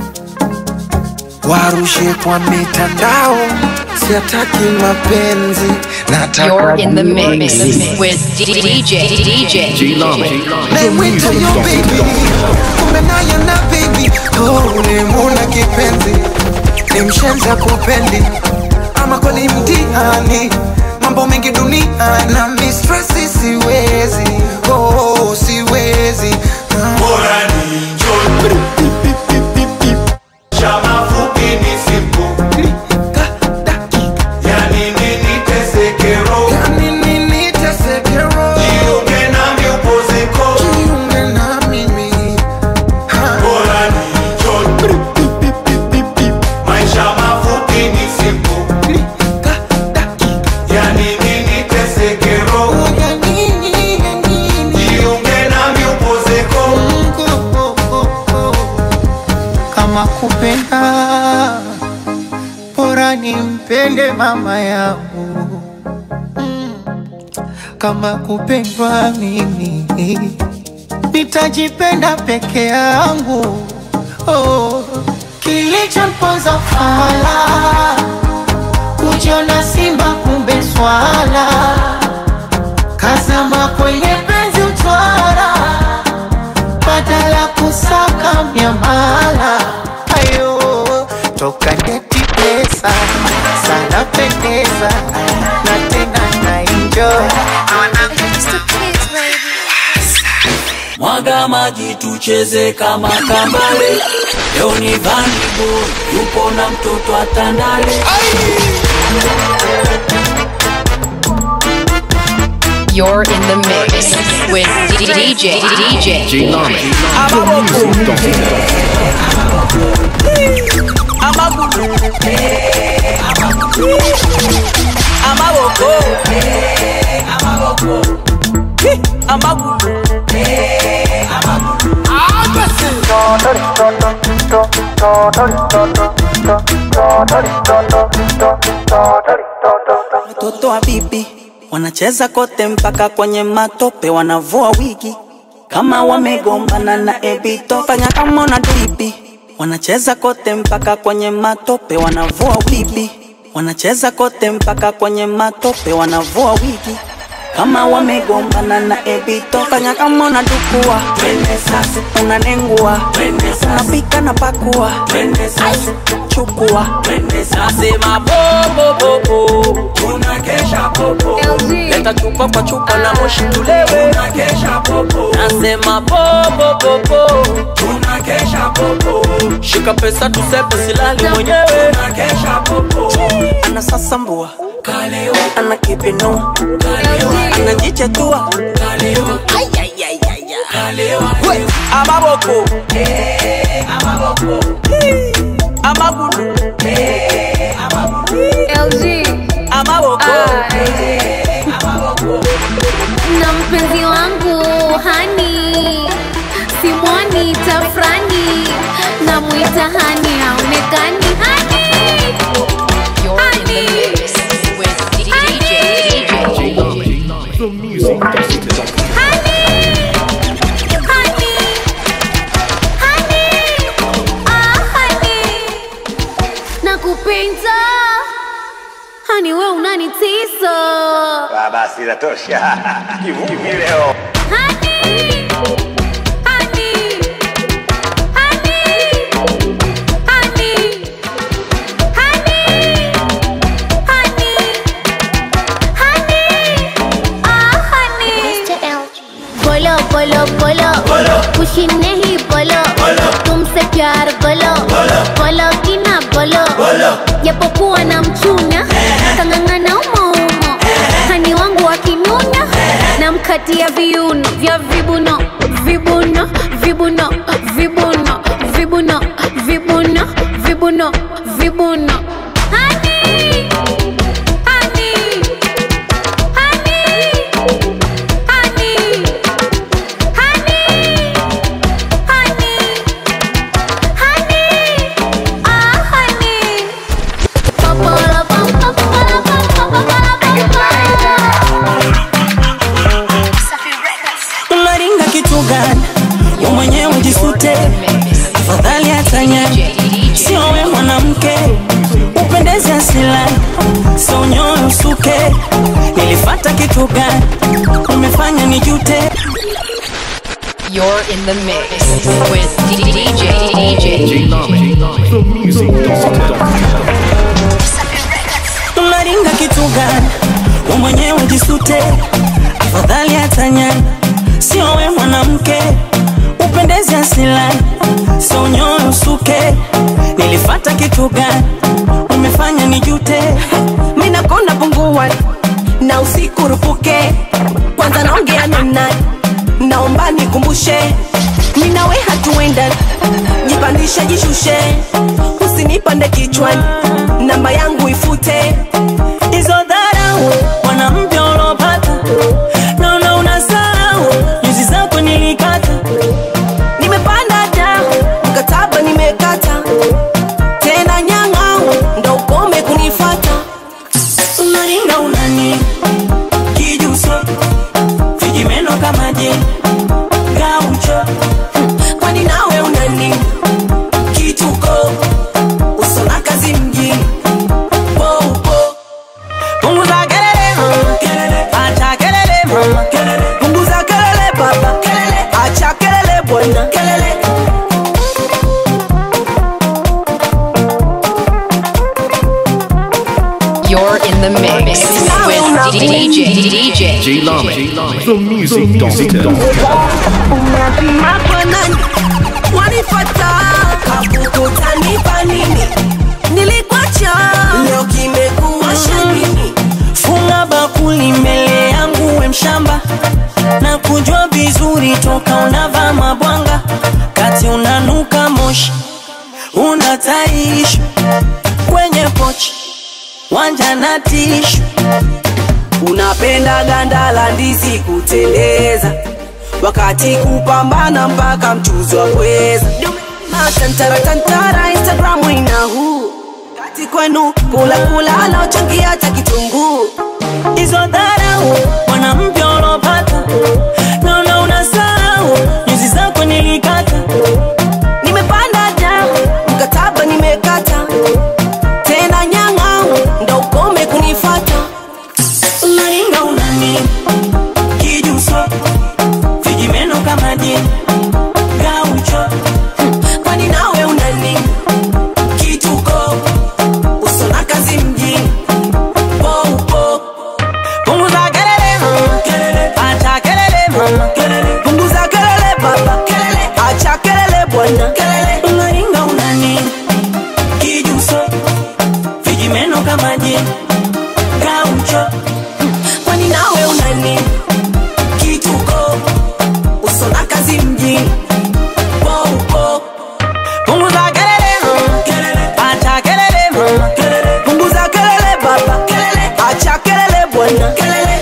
warushe kwa mitandao siataki mapenzi nataka You're in the mix burudani. with DJ DJ Namwita yo baby, kumbe naye na baby oh, nimuna kipenzi ni mshenza kupendi ama kweli mtihani mambo mengi dunia na mistresi siwezi oh, siwezi bora ni Chama fupi ni simple. Yani nini tesekero? Jiunge nami upozeko. Bora ni John. Maisha mafupi ni simple. Yani nini tesekero? Jiunge nami upozeko. kama kupenda bora nimpende mama yangu Mm. kama kupendwa mimi nitajipenda peke yangu oh. kilichomponza fala kujiona simba kumbe swala kazama kwenye penzi utwara badala kusaka miamala ayo toka ndeti pesa sana pendeza na tena na enjoy mwaga maji tucheze kama kambale leo ni vanibo yupo na mtoto atandale You're in the mix with DJ DJ amagulu amaboko amagulu Watoto wa bibi wanacheza kote mpaka kwenye matope, wanavua wigi kama wamegombana na ebito. Fanya kama una bibi, wanacheza kote mpaka kwenye matope, wanavua wigi wanacheza kote mpaka kwenye matope, wanavua wigi kama wamegombana na ebito. Fanya kama unadukua, twende sasa, unanengua, twende sasa, unapika na pakua, twende sasa, chukua, twende sasa, nasema bobobobo tunakesha popo leta chupa kwa chupa na moshi tulewe tunakesha popo nasema bobobobo tunakesha popo shika pesa tusepe silali mwenyewe tunakesha popo anasasambua ana kipinua anajichetua We, amaboko amagulu amaboko na mpenzi wangu hani simwani tafrani namwita hani haonekani hani You're in the mix with DJ The music festival. nakupenda hani we unanitisa Basi inatosha. Kivuki leo. बोलो बोलो बोलो खुशी नहीं बोलो तुमसे प्यार बोलो बोलो कि ना बोलो japokuwa na mchuna kang'ang'ana umoumo hani wangu wakinuna namkatia viuno vya vibuno vibuno vibuno vibuno vibuno vibuno vibuno vibuno Honey, honey, honey, honey, honey, honey, honey, ah, honey. Papala, pam, pam, papala, pam, pam, papala, pam, pam. unaringa kitu gani we mwenyewe jisute afadhali hatanya sio we mwanamke upendeze asilani sio nyoyo usuke nilifata kitu gani umefanya nijute You're in the mix with DJ DJ. J Lame, the music doctor. unaringa kitu gani we mwenyewe jisute afadhali hatanyani sio we mwanamke upendeze asilani sio nyoyo usuke nilifata kitu gani umefanya nijute minakonda pungua na usiku rupuke kwanza naongea na nani naomba nikumbushe minawe hatuenda jipandishe jishushe usinipande kichwani namba yangu ifute hizo dharau mwanamke ulopata naona unasahau nyuzi zako nilikata nimepanda da mkataba nimekata tena nyang'au ndo ukome kunifata unaringa unani kijuso vijimeno kama je gaucho kwani nawe unani kituko usona kazi mjini poupo punguza kelele mama kelele acha kelele mama kelele punguza kelele baba kelele acha kelele bwana kelele You're in the mix with DJ DJ. J Lame, the music doctor. Makonani wanifata kakukutanipa nini nilikwacha leo kimekuwa shanini funga bakuli mbele yangu we mshamba na kujua vizuri toka unavaa mabwanga kati unanuka moshi unataishi kwenye pochi wanja na tishu unapenda ganda la ndizi kuteleza wakati kupambana mpaka mchuzi wa pweza matantara tantara instagramu ina huu kati kwenu kula kula anaochangia hata kitunguu hizo dharau mwanamke ulopata naona unasahau nyuzi zako nilikata nimepanda da mkataba nimekata tena nyang'au ndo ukome kunifata unaringa unani kijuso vijimeno kama je gaucho kwani nawe unani kituko usona kazi mjini poupo punguza kelele mama kelele acha kelele mama kelele punguza kelele baba kelele acha kelele bwana kelele unaringa unani kijuso vijimeno kama je gaucho kwani nawe unani kituko usona kazi mjini poupo punguza kelele mama kelele acha kelele mama kelele punguza kelele baba kelele acha kelele bwana kelele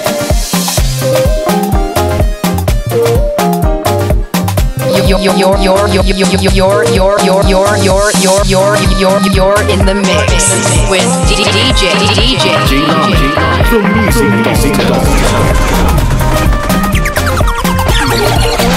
You're you're you're you're you're you're you're you're you're you're you're you're you're you're in the mix with DJ DJ. J Lame, the music doctor.